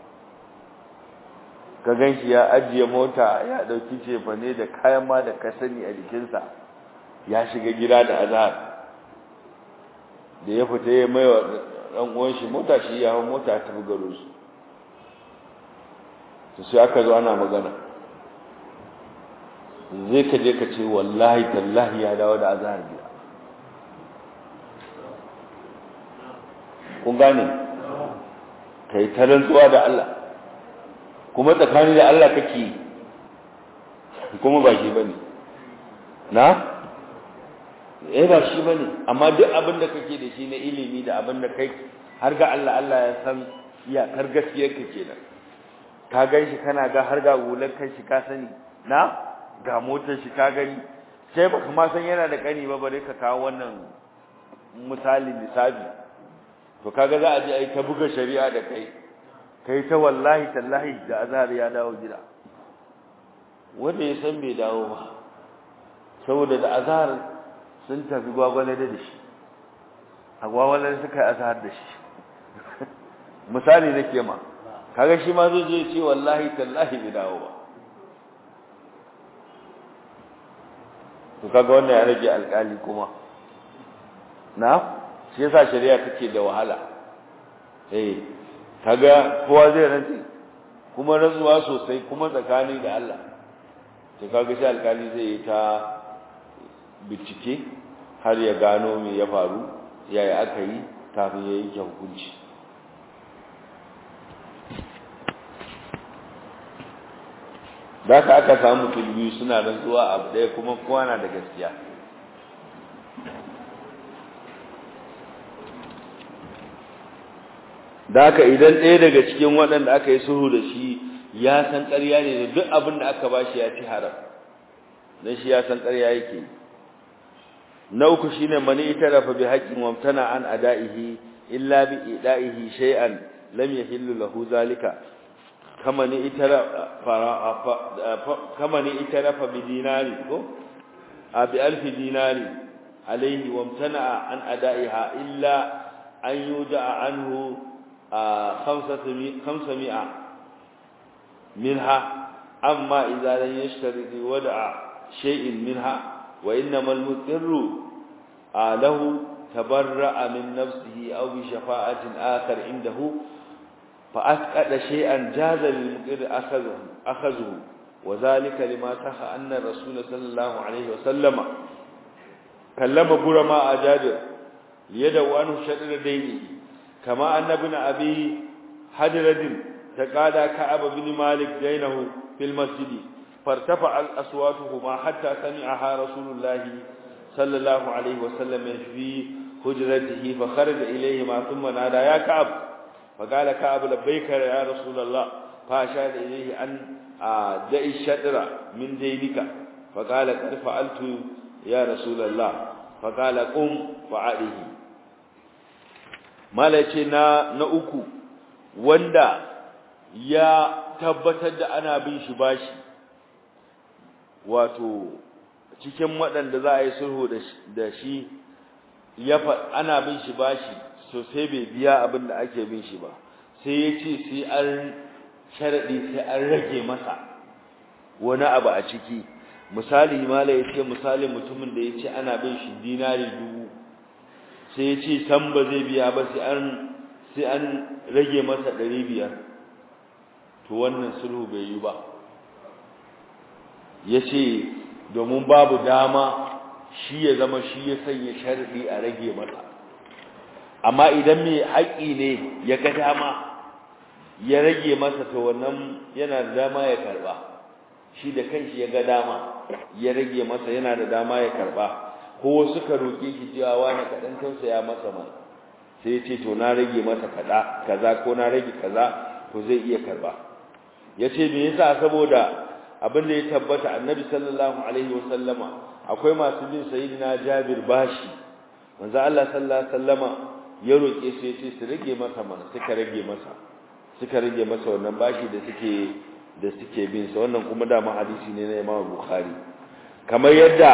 ka gan shi ya ajiye mota ya ɗauki cefane da kayan ma da ka sani a jikinsa ya shiga gida da azhar da ya fita ya mai wa ɗan uwan shi mota shi ya hau mota ta garo su to sai aka zo ana magana zai ka je ka ce wallahi tallahi ya dawo da azhar biya kun gane kai ta rantsuwa da Allah kuma tsakani da Allah kake kuma ba shi bane na eh ba shi bane amma duk abin da kake da shi na ilimi da abin da kai har ga Allah Allah ya san iyakar gaskiyar ka kenan ka gan shi kana ga har ga gular kai shi ka sani na ga motar shi ka gani sai baka ma san yana da kani ba bare ka kawo wannan misali lissafi to kaga za a je ai ta buga shari'a da kai kai ta wallahi tallahi da azhar ya dawo gida wanda ya san bai dawo ba saboda da azhar sun tafi gwagwale da shi a gwagwale suka yi azhar da shi misali nake ma kaga shi ma zai je ce wallahi tallahi bai dawo ba to kaga wannan ya rage alƙali kuma na shi yasa shari'a take da wahala eh kaga kowa zai rantsi kuma rantsuwa sosai kuma tsakani da Allah to kaga shi alƙali zai yi ta bincike har ya gano me ya faru yaya aka yi kafin ya yanke hukunci da ka aka samu mutum biyu suna rantsuwa abu ɗaya kuma kowa na da gaskiya da haka idan ɗaya daga cikin waɗanda aka yi sulhu da shi ya san ƙarya ne da duk abin da aka ba shi ya ci haram don shi ya san ƙarya yake na uku shine mani itarafa bi haqqin wa mtana an ada'ihi illa bi ida'ihi shay'an lam yahillu lahu zalika kama ni kama ni itarafa bi dinari ko a bi alfi dinari alayhi wa mtana an ada'iha illa an yuda'a anhu khamsami'a minha amma idza lam yashtari wada'a shay'in minha وإنما المضطر له تبرأ من نفسه أو بشفاعة آخر عنده فأسقط شيئا جاز للمقر أخذه, أخذه وذلك لما صح أن الرسول صلى الله عليه وسلم كلم برماء جابر ليدعو عنه شطر دينه كما أن ابن أبي حدرد تقاضى كعب بن مالك دينه في المسجد فارتفع أصواتهما حتى سمعها رسول الله صلى الله عليه وسلم في حجرته فخرج إليهما ثم نادى يا كعب فقال كعب لبيك يا رسول الله فأشار إليه أن دعي الشطر من دينك فقال قد فعلت يا رسول الله فقال قم فعله malace na na uku wanda ya tabbatar da ana bin shi bashi wato cikin waɗanda za a yi sulhu da shi ya ana bin shi bashi so sai bai biya abin da ake bin shi ba sai ya ce sai an sharadi sai an rage masa wani abu a ciki misali mala ya ce misali mutumin da ya ce ana bin shi dinari dubu sai ya ce san ba zai biya ba sai an sai an rage masa ɗari biyar to wannan sulhu bai yi ba ya ce domin babu dama shi ya zama shi ya sanya sharɗi a rage masa amma idan mai haƙƙi ne ya ga dama ya rage masa to wannan yana da dama ya karɓa shi da kanshi ya ga dama ya rage masa yana da dama ya karɓa ko suka roƙe shi cewa wani kaɗan tausaya masa mana sai ya ce to na rage masa kaza kaza ko na rage kaza to zai iya karɓa ya ce me yasa saboda abin da ya tabbata annabi sallallahu alaihi wasallama akwai masu bin sayyidina Jabir bashi manzo Allah sallallahu alaihi wasallama ya roke su yace su rage masa mana suka rage masa suka rage masa wannan bashi da suke da suke bin sa wannan kuma da hadisi ne na Imam Bukhari kamar yadda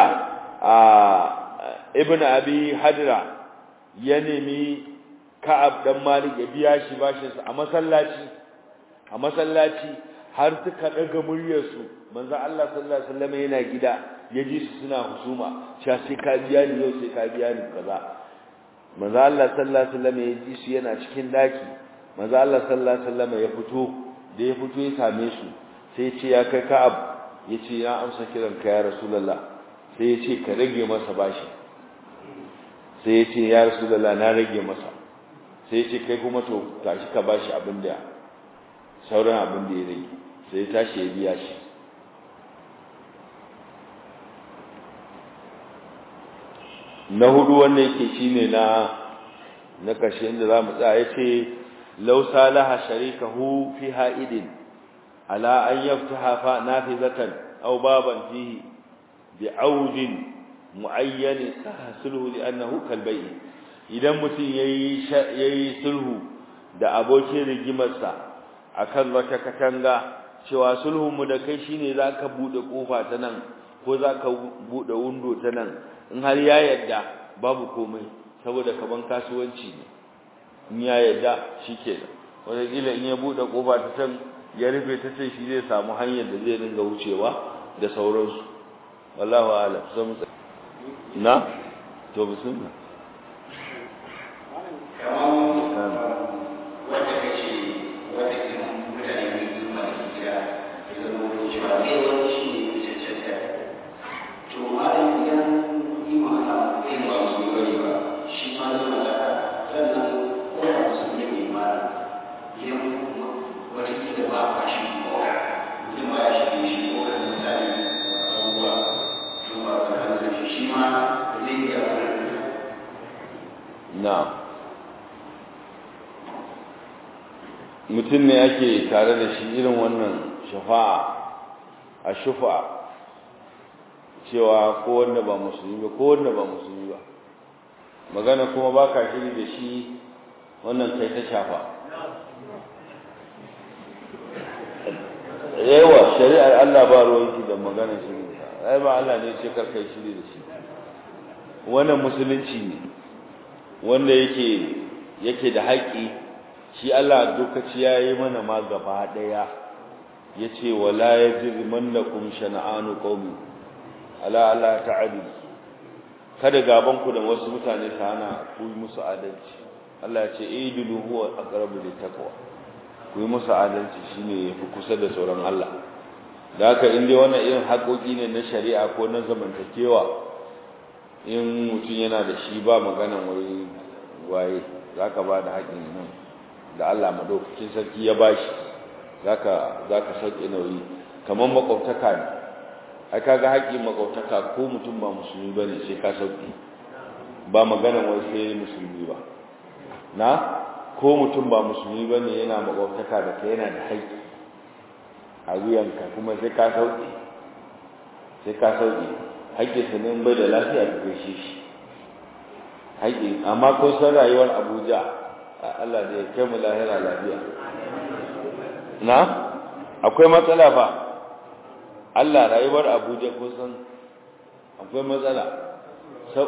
Ibn Abi Hadra ya nemi Ka'ab dan Malik ya biya shi bashin sa a masallaci a masallaci har suka daga muryarsu manzo Allah sallallahu alaihi wasallam yana gida yaji su suna husuma cewa sai ka biya ni yau sai ka biya ni kaza manzo Allah sallallahu alaihi wasallam yaji su yana cikin daki manzo Allah sallallahu alaihi wasallam ya fito da ya fito ya same su sai ya ce ya kai Ka'ab yace ya amsa kiran ka ya Rasulullah sai ya ce ka rage masa bashi sai ya ce ya Rasulullah na rage masa sai ya ce kai kuma to tashi ka bashi abin da sauran abin da ya rage sai ya tashi ya biya shi na hudu wannan yake shine na na kashe inda zamu tsaya yace law salaha sharikahu fi ha'idin ala an yaftaha fa nafizatan aw baban fihi bi'audin muayyan sahsulhu li'annahu kalbay'i idan mutum yayi yayi sulhu da abokin rigimarsa akan wata katanga cewa sulhun mu da kai shine zaka bude kofa ta nan ko zaka bude window ta nan in har ya yadda babu komai saboda kaman kasuwanci ne in ya yadda shikenan wanda kila in ya bude kofa ta can ya rufe ta ce shi zai samu hanyar da zai dinga wucewa da sauransu wallahu a'lam zan na to bismillah mutum ne ake tare da shi irin wannan shafa'a a shufa cewa ko wanda ba musulmi ba ko wanda ba musulmi ba magana kuma ba ka shiri da shi wannan kai ta shafa yawa shari'ar Allah ba ruwanki da magana shiri ai ba Allah ne ce kar kai shiri da shi wannan musulunci ne wanda yake yake da haƙƙi shi Allah lokaci ya yi mana ma gaba ɗaya ya ce wala ya jiri mannakum shana'anu qaumi ala ala ta'ali kada gaban ku da wasu mutane ta hana ku yi musu adalci Allah ya ce idilu huwa aqrabu littaqwa ku yi musu adalci shine yafi kusa da tsoron Allah da haka in dai wannan irin haƙoƙi ne na shari'a ko na zamantakewa in mutum yana da shi ba maganan wai waye zaka ba da haƙin nan da Allah madaukakin sarki ya bashi zaka zaka sauke nauyi kamar makwabtaka ne ai kaga haƙin makwabtaka ko mutum ba musulmi bane sai ka sauke ba magana wai sai musulmi ba na ko mutum ba musulmi bane yana makwabtaka da kai yana da haƙi a wuyanka kuma sai ka sauke sai ka sauke haƙƙin sa ne bai da lafiya ka gaishe shi haƙi amma ko san rayuwar Abuja Allah da ya kai mu lahira lafiya na akwai matsala fa Allah rayuwar Abuja ko san akwai matsala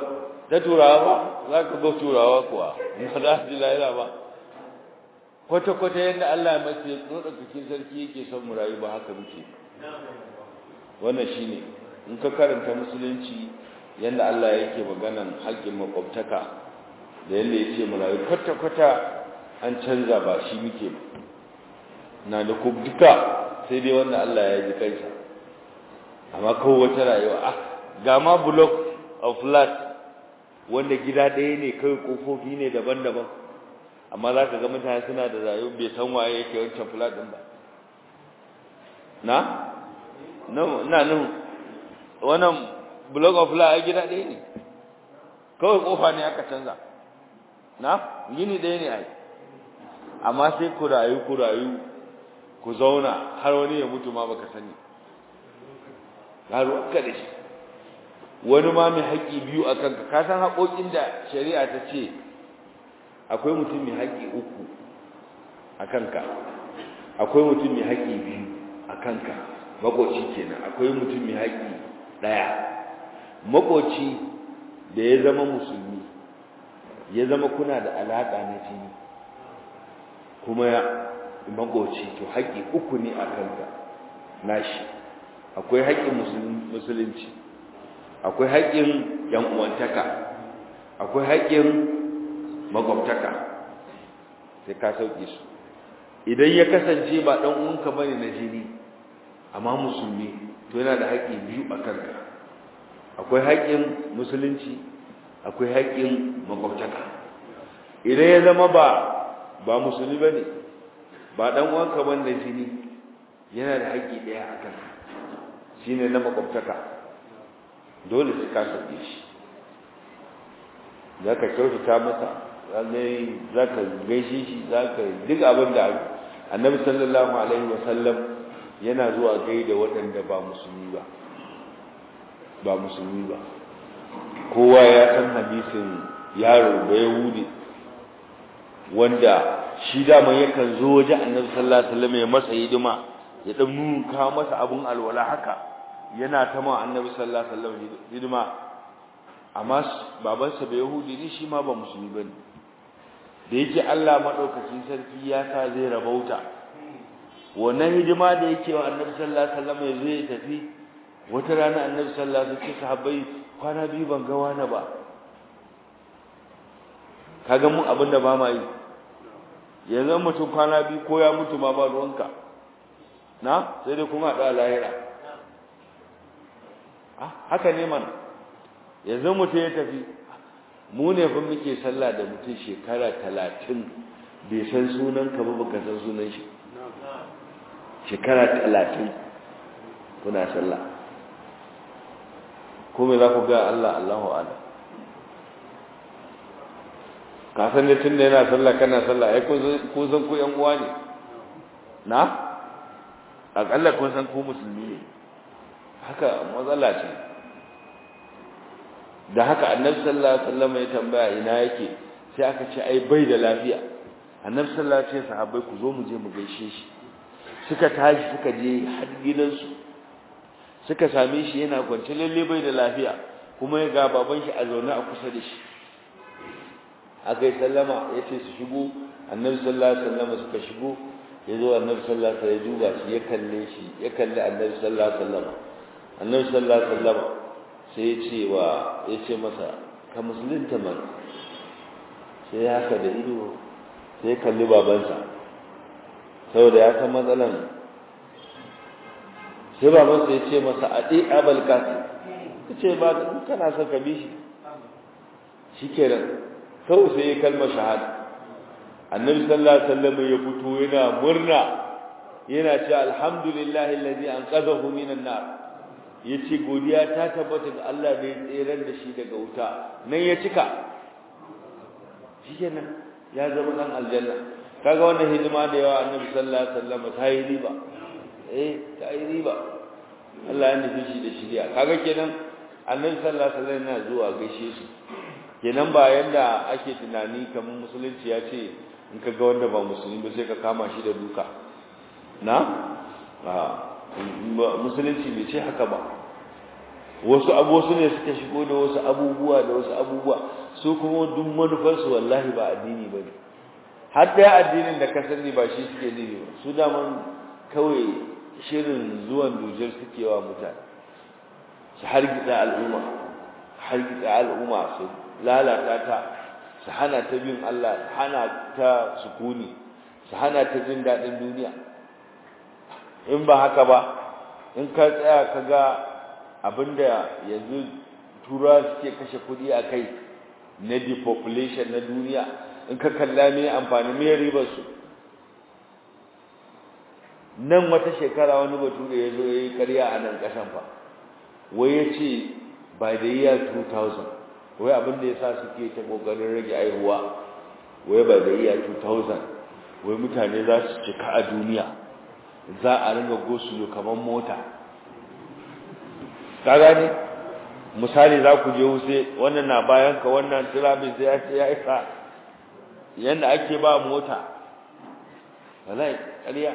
ta turawa ba za ka ga turawa kuwa ba za su ji lahira ba kwata-kwata yadda Allah ya mace ɗaukakin sarki yake son mu rayu ba haka muke wannan shi ne in ka karanta musulunci yadda Allah yake maganan haƙƙin makwabtaka da yadda ya ce mu rayu kwata-kwata an canza ba shi muke na da duka sai dai wanda Allah ya ji kansa amma kawai wata rayuwa ah ga ma block of flat wanda gida ɗaya ne kawai kofofi ne daban-daban amma za ka ga mutane suna da rayuwa bai san waye yake wancan flat ɗin ba na na nan wannan block of flat a gida ɗaya ne kawai kofa ne aka canza na gini ɗaya ne ai amma sai ku rayu ku rayu ku zauna har wani ya mutu ma baka sani ruwanka da shi wani ma mai haƙƙi biyu a kanka ka san haƙoƙin da shari'a ta ce akwai mutum mai haƙƙi uku a kanka akwai mutum mai haƙƙi biyu a kanka makoci kenan akwai mutum mai haƙƙi ɗaya makoci da ya zama musulmi ya zama kuna da alaƙa na jini kuma ya makoci to haƙƙi uku ne a kanka nashi akwai haƙƙin musulunci akwai haƙƙin yan uwantaka akwai haƙƙin makwabtaka sai ka sauke su idan ya kasance ba ɗan uwanka bane na jini amma musulmi to yana da haƙƙi biyu a kanka akwai haƙƙin musulunci akwai haƙƙin makwabtaka idan ya zama ba ba musulmi bane ba ɗan uwanka bane na jini yana da haƙƙi ɗaya a kanka shine na makwabtaka dole sai ka sauke shi za ka kyautata masa za ka gaishe shi za ka duk abin da annabi sallallahu alaihi wasallam yana zuwa gaida waɗanda ba musulmi ba ba musulmi ba kowa ya san hadisin yaro da yahudi wanda shi dama yakan zo waje annabi sallallahu alaihi wasallam ya masa hidima ya dan nuka masa abun alwala haka yana ta ma annabi sallallahu alaihi wasallam hidima amma babansa bai yahudi ne shi ma ba musulmi bane da yake Allah madaukakin sarki ya sa zai rabauta wannan hidima da yake wa annabi sallallahu alaihi wasallam ya zai tafi wata rana annabi sallallahu alaihi wasallam sahabbai kwana biyu ban ga wani ba kaga mu abin da ba ma yi yanzu mutum kwana biyu ko ya mutu ma ba ruwanka na sai dai kuma da lahira ah haka ne mana yanzu mutum ya tafi mu ne fa muke sallah da mutum shekara talatin bai san sunan ka ba baka san sunan shi shekara talatin kuna sallah ko me za ku ga Allah Allahu a'lam ka san da tunda yana sallah kana sallah ai ko san ku yan uwa ne na akalla kun san ku musulmi ne haka matsala ce da haka annabi sallallahu alaihi wasallam ya tambaya ina yake sai aka ce ai bai da lafiya annabi sallallahu alaihi wasallam sahabbai ku zo mu je mu gaishe shi suka tashi suka je har gidansu suka same shi yana kwance lalle bai da lafiya kuma ya ga baban shi a zaune a kusa da shi aka yi sallama ya ce su shigo annabi sallallahu alaihi wasallam suka shigo ya zo annabi sallallahu alaihi wasallam ya duba shi ya kalle shi ya kalle annabi sallallahu alaihi wasallam annabi sallallahu alaihi wasallam sai ya ce wa ya ce masa ka musulunta man sai ya haka da ido sai ya kalli babansa saboda ya san matsalan sai babansa ya ce masa a ɗi abal kasi ta ce ba kana son ka bi shi shi kenan kawai sai ya kalmar shahada annabi sallallahu alaihi wasallam ya fito yana murna yana ce alhamdulillahi allazi anqadhahu minan nar yace godiya ta tabbata ga Allah da ya tsere da shi daga wuta nan ya cika shikenan ya zama dan aljanna kaga wannan hidima da yawa annabi sallallahu alaihi wasallam ta yi riba eh ta yi riba Allah ya nufi shi da shiriya kaga kenan annabi sallallahu alaihi wasallam yana zuwa gaishe shi kenan ba yanda ake tunani kamar musulunci ya ce in ka ga wanda ba musulmi ba sai ka kama shi da duka na musulunci bai ce haka ba wasu abubuwa ne suka shigo da wasu abubuwa da wasu abubuwa su kuma duk manufarsu wallahi ba addini ba ne har ɗaya addinin da ka sani ba shi suke nufi ba su daman kawai shirin zuwan dujar suke wa mutane su hargitsa al'umma hargitsa al'umma su lalata ta su hana ta bin Allah su hana ta sukuni su hana ta jin daɗin duniya in ba haka ba in ka tsaya ka ga abinda yanzu tura suke kashe kuɗi a kai na depopulation na duniya in ka kalla me amfani me ribar su nan wata shekara wani bature ya zo ya yi ƙarya a nan ƙasan fa wai ya ce by the year 2000 wai abin da ya sa suke ta ƙoƙarin rage aihuwa wai by the year 2000 wai mutane za su cika a duniya za a ringa gosulo kamar mota ka gane misali za ku je wuce wannan na bayan ka wannan tirabin sai ya ce ya isa yadda ake ba mota wallahi ƙarya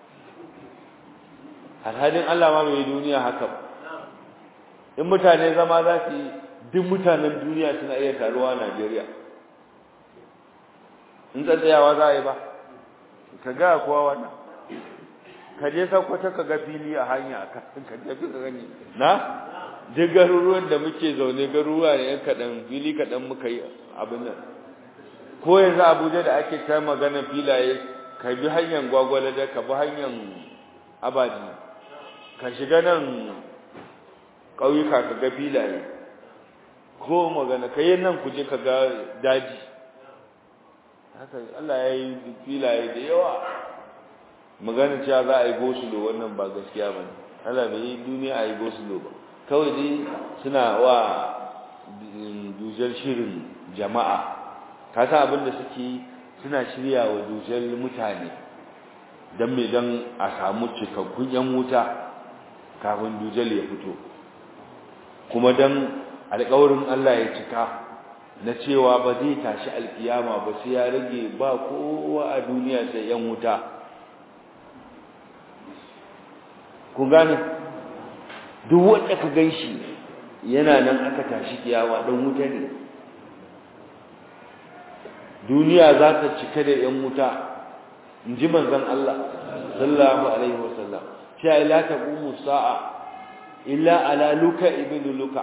alhalin Allah ma bai duniya haka ba in mutane zama za su yi duk mutanen duniya suna iya taruwa a Najeriya in tsatsayawa za a yi ba ka ga kowa wannan ka je sakwata ka ga fili a hanya ka je ka gani na duk garuruwan da muke zaune garuruwa ne yan kaɗan fili kaɗan muka yi abin nan ko yanzu abuja da ake ta magana filaye ka bi hanyar gwagwalada ka bi hanyar abaji ka shiga nan ƙauyuka ka ga filaye ko magana ka yi nan kuje ka ga daji haka Allah ya yi filaye da yawa magana cewa za a yi gosulo wannan ba gaskiya ba ne Allah bai yi duniya a yi gosulo ba kawai dai suna wa dujar shirin jama'a ka san abin da suke suna shirya wa dujar mutane don mai don a samu cikakkun yan wuta kafin dujal ya fito kuma don alkawarin Allah ya cika na cewa ba zai tashi alkiyama ba sai ya rage ba kowa a duniya sai yan wuta ku gane duk wanda ka ganshi yana nan aka tashi kiyama dan wuta ne duniya za ta cika da yan wuta in ji manzon Allah sallallahu alaihi wasallam cewa la taqumu sa'a illa ala luka ibn luka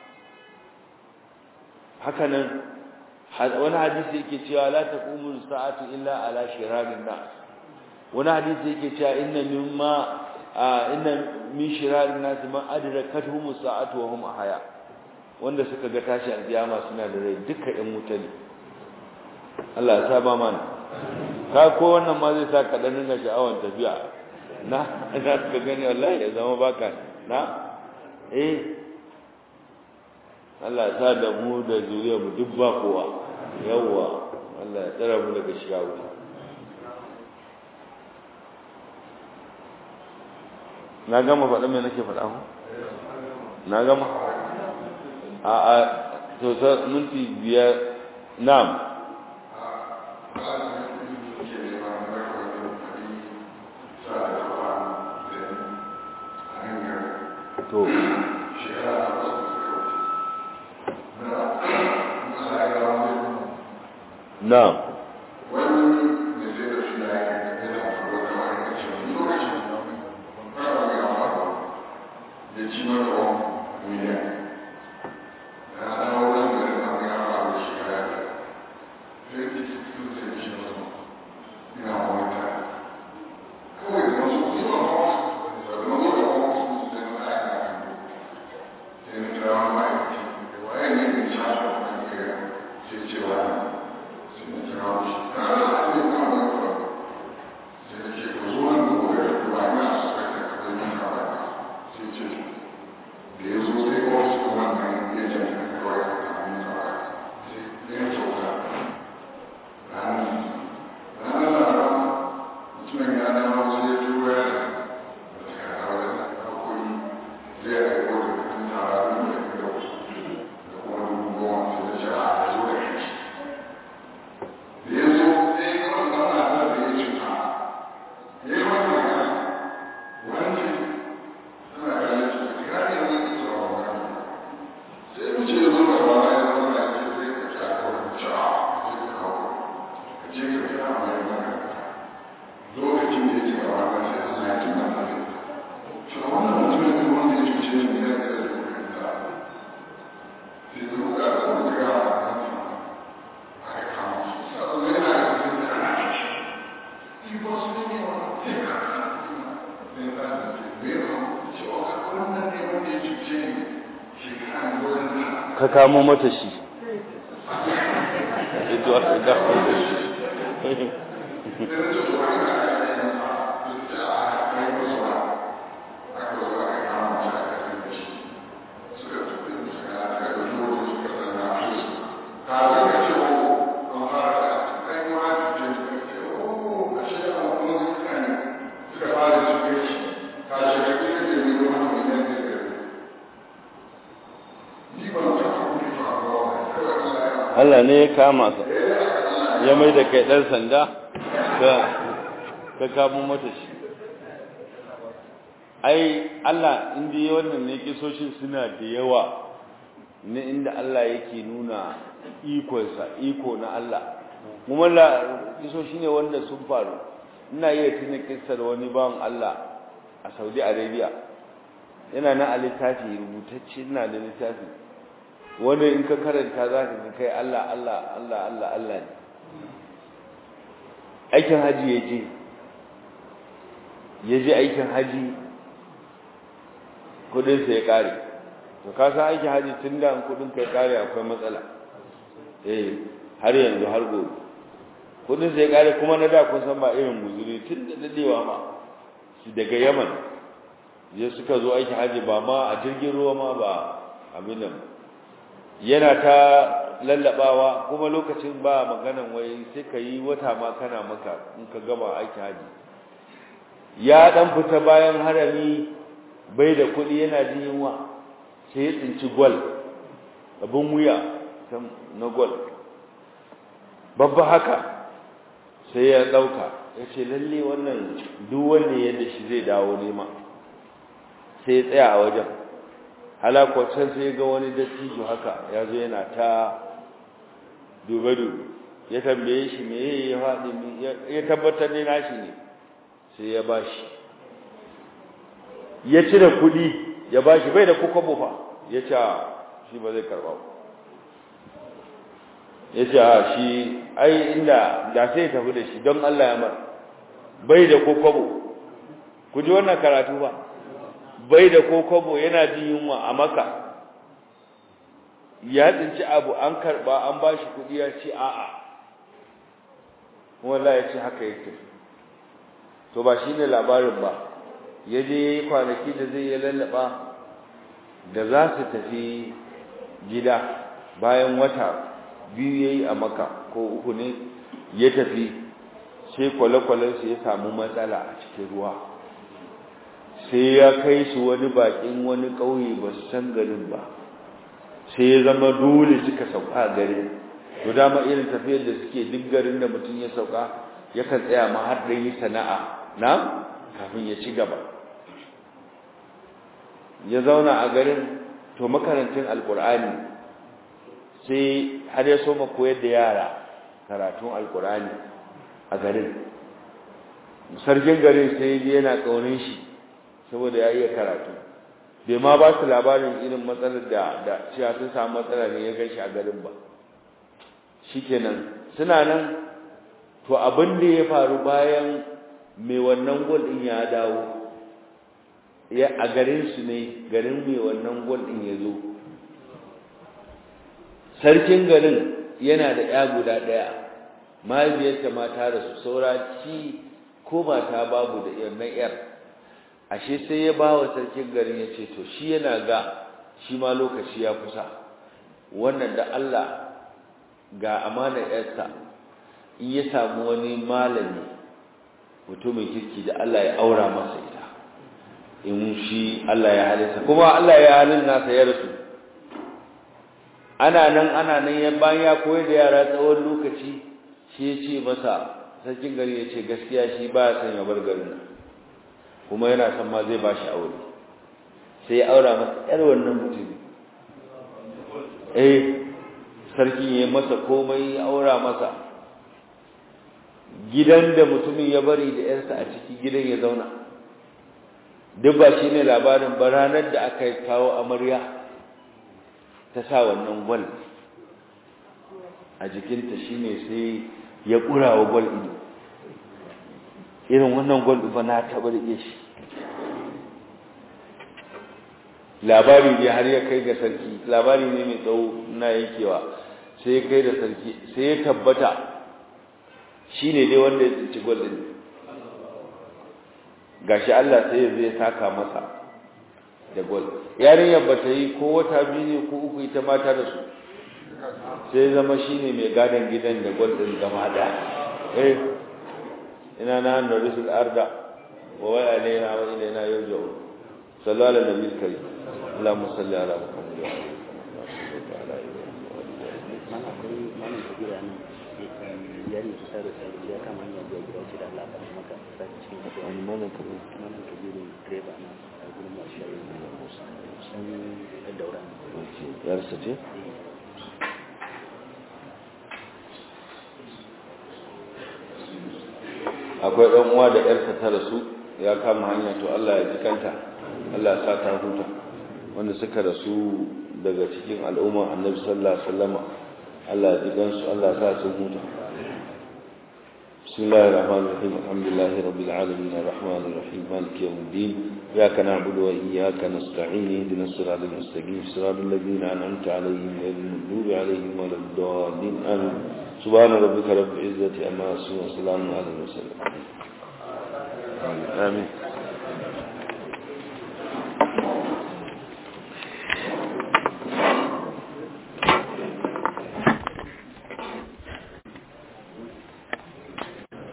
haka nan wani hadisi yake cewa la taqumu sa'atu illa ala shirarin nas wani hadisi yake cewa inna mimma inna min shirarin nas man adrakatuhum sa'atu wa hum ahya wanda suka ga tashi alkiyama suna da rai duka ɗan wuta ne Allah ya saba mana ka ko wannan ma zai sa ka dan ringa sha'awan tafiya na za ka gani wallahi ya zama baka na eh Allah ya sa da mu da zuriya mu duk ba kowa yawwa Allah ya tsara mu daga shiga wuta na gama faɗa me nake faɗa ku na gama a a to sa minti biyar na'am to na'am ka kamo mata shi ito aka dafa Allah ne ya kama ka ya mai da kai ɗan sanda ka kamo mata shi ai Allah inda yi wannan ne kisoshin suna da yawa na inda Allah yake nuna ikonsa iko na Allah kuma la kisoshi ne wanda sun faru ina iya tuna kissar wani bawan Allah a Saudi Arabia yana na a littafi rubutacce ina da littafi wanda in ka karanta za ka kai Allah Allah Allah Allah Allah ne aikin haji ya je ya je aikin haji kudinsa ya kare to ka san aikin haji tun da kudin ka ya kare akwai matsala eh har yanzu har gobe kudinsa ya kare kuma na da kun san ba irin muzuri tun da dadewa ma su daga yaman ya suka zo aikin haji ba ma a jirgin ruwa ma ba abin nan yana ta lallabawa kuma lokacin ba maganan wai sai ka yi wata ma kana maka in ka gama aiki haji ya dan fita bayan harami bai da kuɗi yana jin yunwa sai ya tsinci gwal abin wuya na gwal babba haka sai ya ɗauka ya ce lalle wannan duk wanda yadda shi zai dawo nema sai ya tsaya a wajen halakwacin sai ga wani dattijo haka ya zo yana ta dube-dube ya tambaye shi me ya faɗi ya tabbatar ne nashi ne sai ya ba shi ya cire kuɗi ya ba shi bai da kuka bufa ya ce shi ba zai karɓa ya ce a shi ai inda da sai tafi da shi don Allah ya mar bai da kuka ku ji wannan karatu ba bai da kokobo yana jin yunwa a maka ya tsinci abu an karba an ba shi kudi ya ce a'a wallahi ya ce haka yake to ba shi ne labarin ba ya je ya yi kwanaki da zai ya lallaba da za su tafi gida bayan wata biyu ya yi a maka ko uku ne ya tafi sai kwale-kwalensu ya samu matsala a cikin ruwa sai ya kai su wani bakin wani ƙauye ba su san garin ba sai ya zama dole suka sauka a garin to dama irin tafiyar da suke duk garin da mutum ya sauka yakan tsaya ma har da yi sana'a na kafin ya ci gaba ya zauna a garin to makarantin alkur'ani sai har ya soma koyar da yara karatun alkur'ani a garin sarkin garin sai yana ƙaunin shi saboda ya iya karatu bai ma ba su labarin irin matsalar da da cewa sun samu matsala ne ya gan shi a garin ba shikenan suna nan to abin da ya faru bayan mai wannan gol din ya dawo ya a garin su ne garin mai wannan gol din ya zo sarkin garin yana da ya guda daya mahaifiyarta ma ta rasu saura ci ko ba ta babu da yarnan yar ashe sai ya ba wa sarkin garin ya ce to shi yana ga shi ma lokaci ya kusa wannan da Allah ga amana yarsa in ya samu wani malami mutumin kirki da Allah ya aura masa ita in shi Allah ya halitta kuma Allah ya halin nasa ya rasu ana nan ana nan ya bayan ya koyar da yara tsawon lokaci shi ya ce masa sarkin gari ya ce gaskiya shi ba ya son ya bar garin nan kuma yana son ma zai ba shi aure sai ya aura masa yar wannan mutum eh sarki ya masa komai ya aura masa gidan da mutumin ya bari da yarsa a ciki gidan ya zauna duk ba shi ne labarin ba ranar da aka kawo amarya ta sa wannan gwal a jikinta shine sai ya ƙura wa gwal ido irin wannan gwal ba na taɓa rike shi labari ne har ya kai ga sarki labari ne mai tsawo na yankewa sai ya kai da sarki sai ya tabbata shi ne dai wanda ya tsinci gwal ɗin gashi Allah sai ya zai saka masa da gwal yarinyar ba ta yi ko wata biyu ne ko uku ita mata da su sai zama shi ne mai gadon gidan da gwal ɗin gama da eh ina na hannu risul arda wa wai alaina wa ilaina yau jau sallallahu alaihi nabi kari اللهم صل على محمد وعلى اله mana akwai malam kabira nan yari su sa da sarki ya kama hanyar zuwa gida ce da Allah ba maka sa cikin addu'a wani malam kabir malam kabiru direba na a gurin masu shayi sun ɗan daura yarsa ce akwai ɗan uwa da ƴarsa ta rasu ya kama hanya to Allah ya ji kanta Allah ya sa ta huta wanda suka rasu daga cikin al'umma annabi sallallahu alaihi wasallama Allah ya ji gansu Allah ya sa su huta بسم الله الرحمن الرحيم الحمد لله رب العالمين الرحمن الرحيم مالك يوم الدين إياك نعبد وإياك نستعين اهدنا الصراط المستقيم صراط الذين أنعمت عليهم غير المغضوب عليهم ولا الضالين آمين سبحان ربك رب العزة عما يصفون وسلام على المرسلين آمين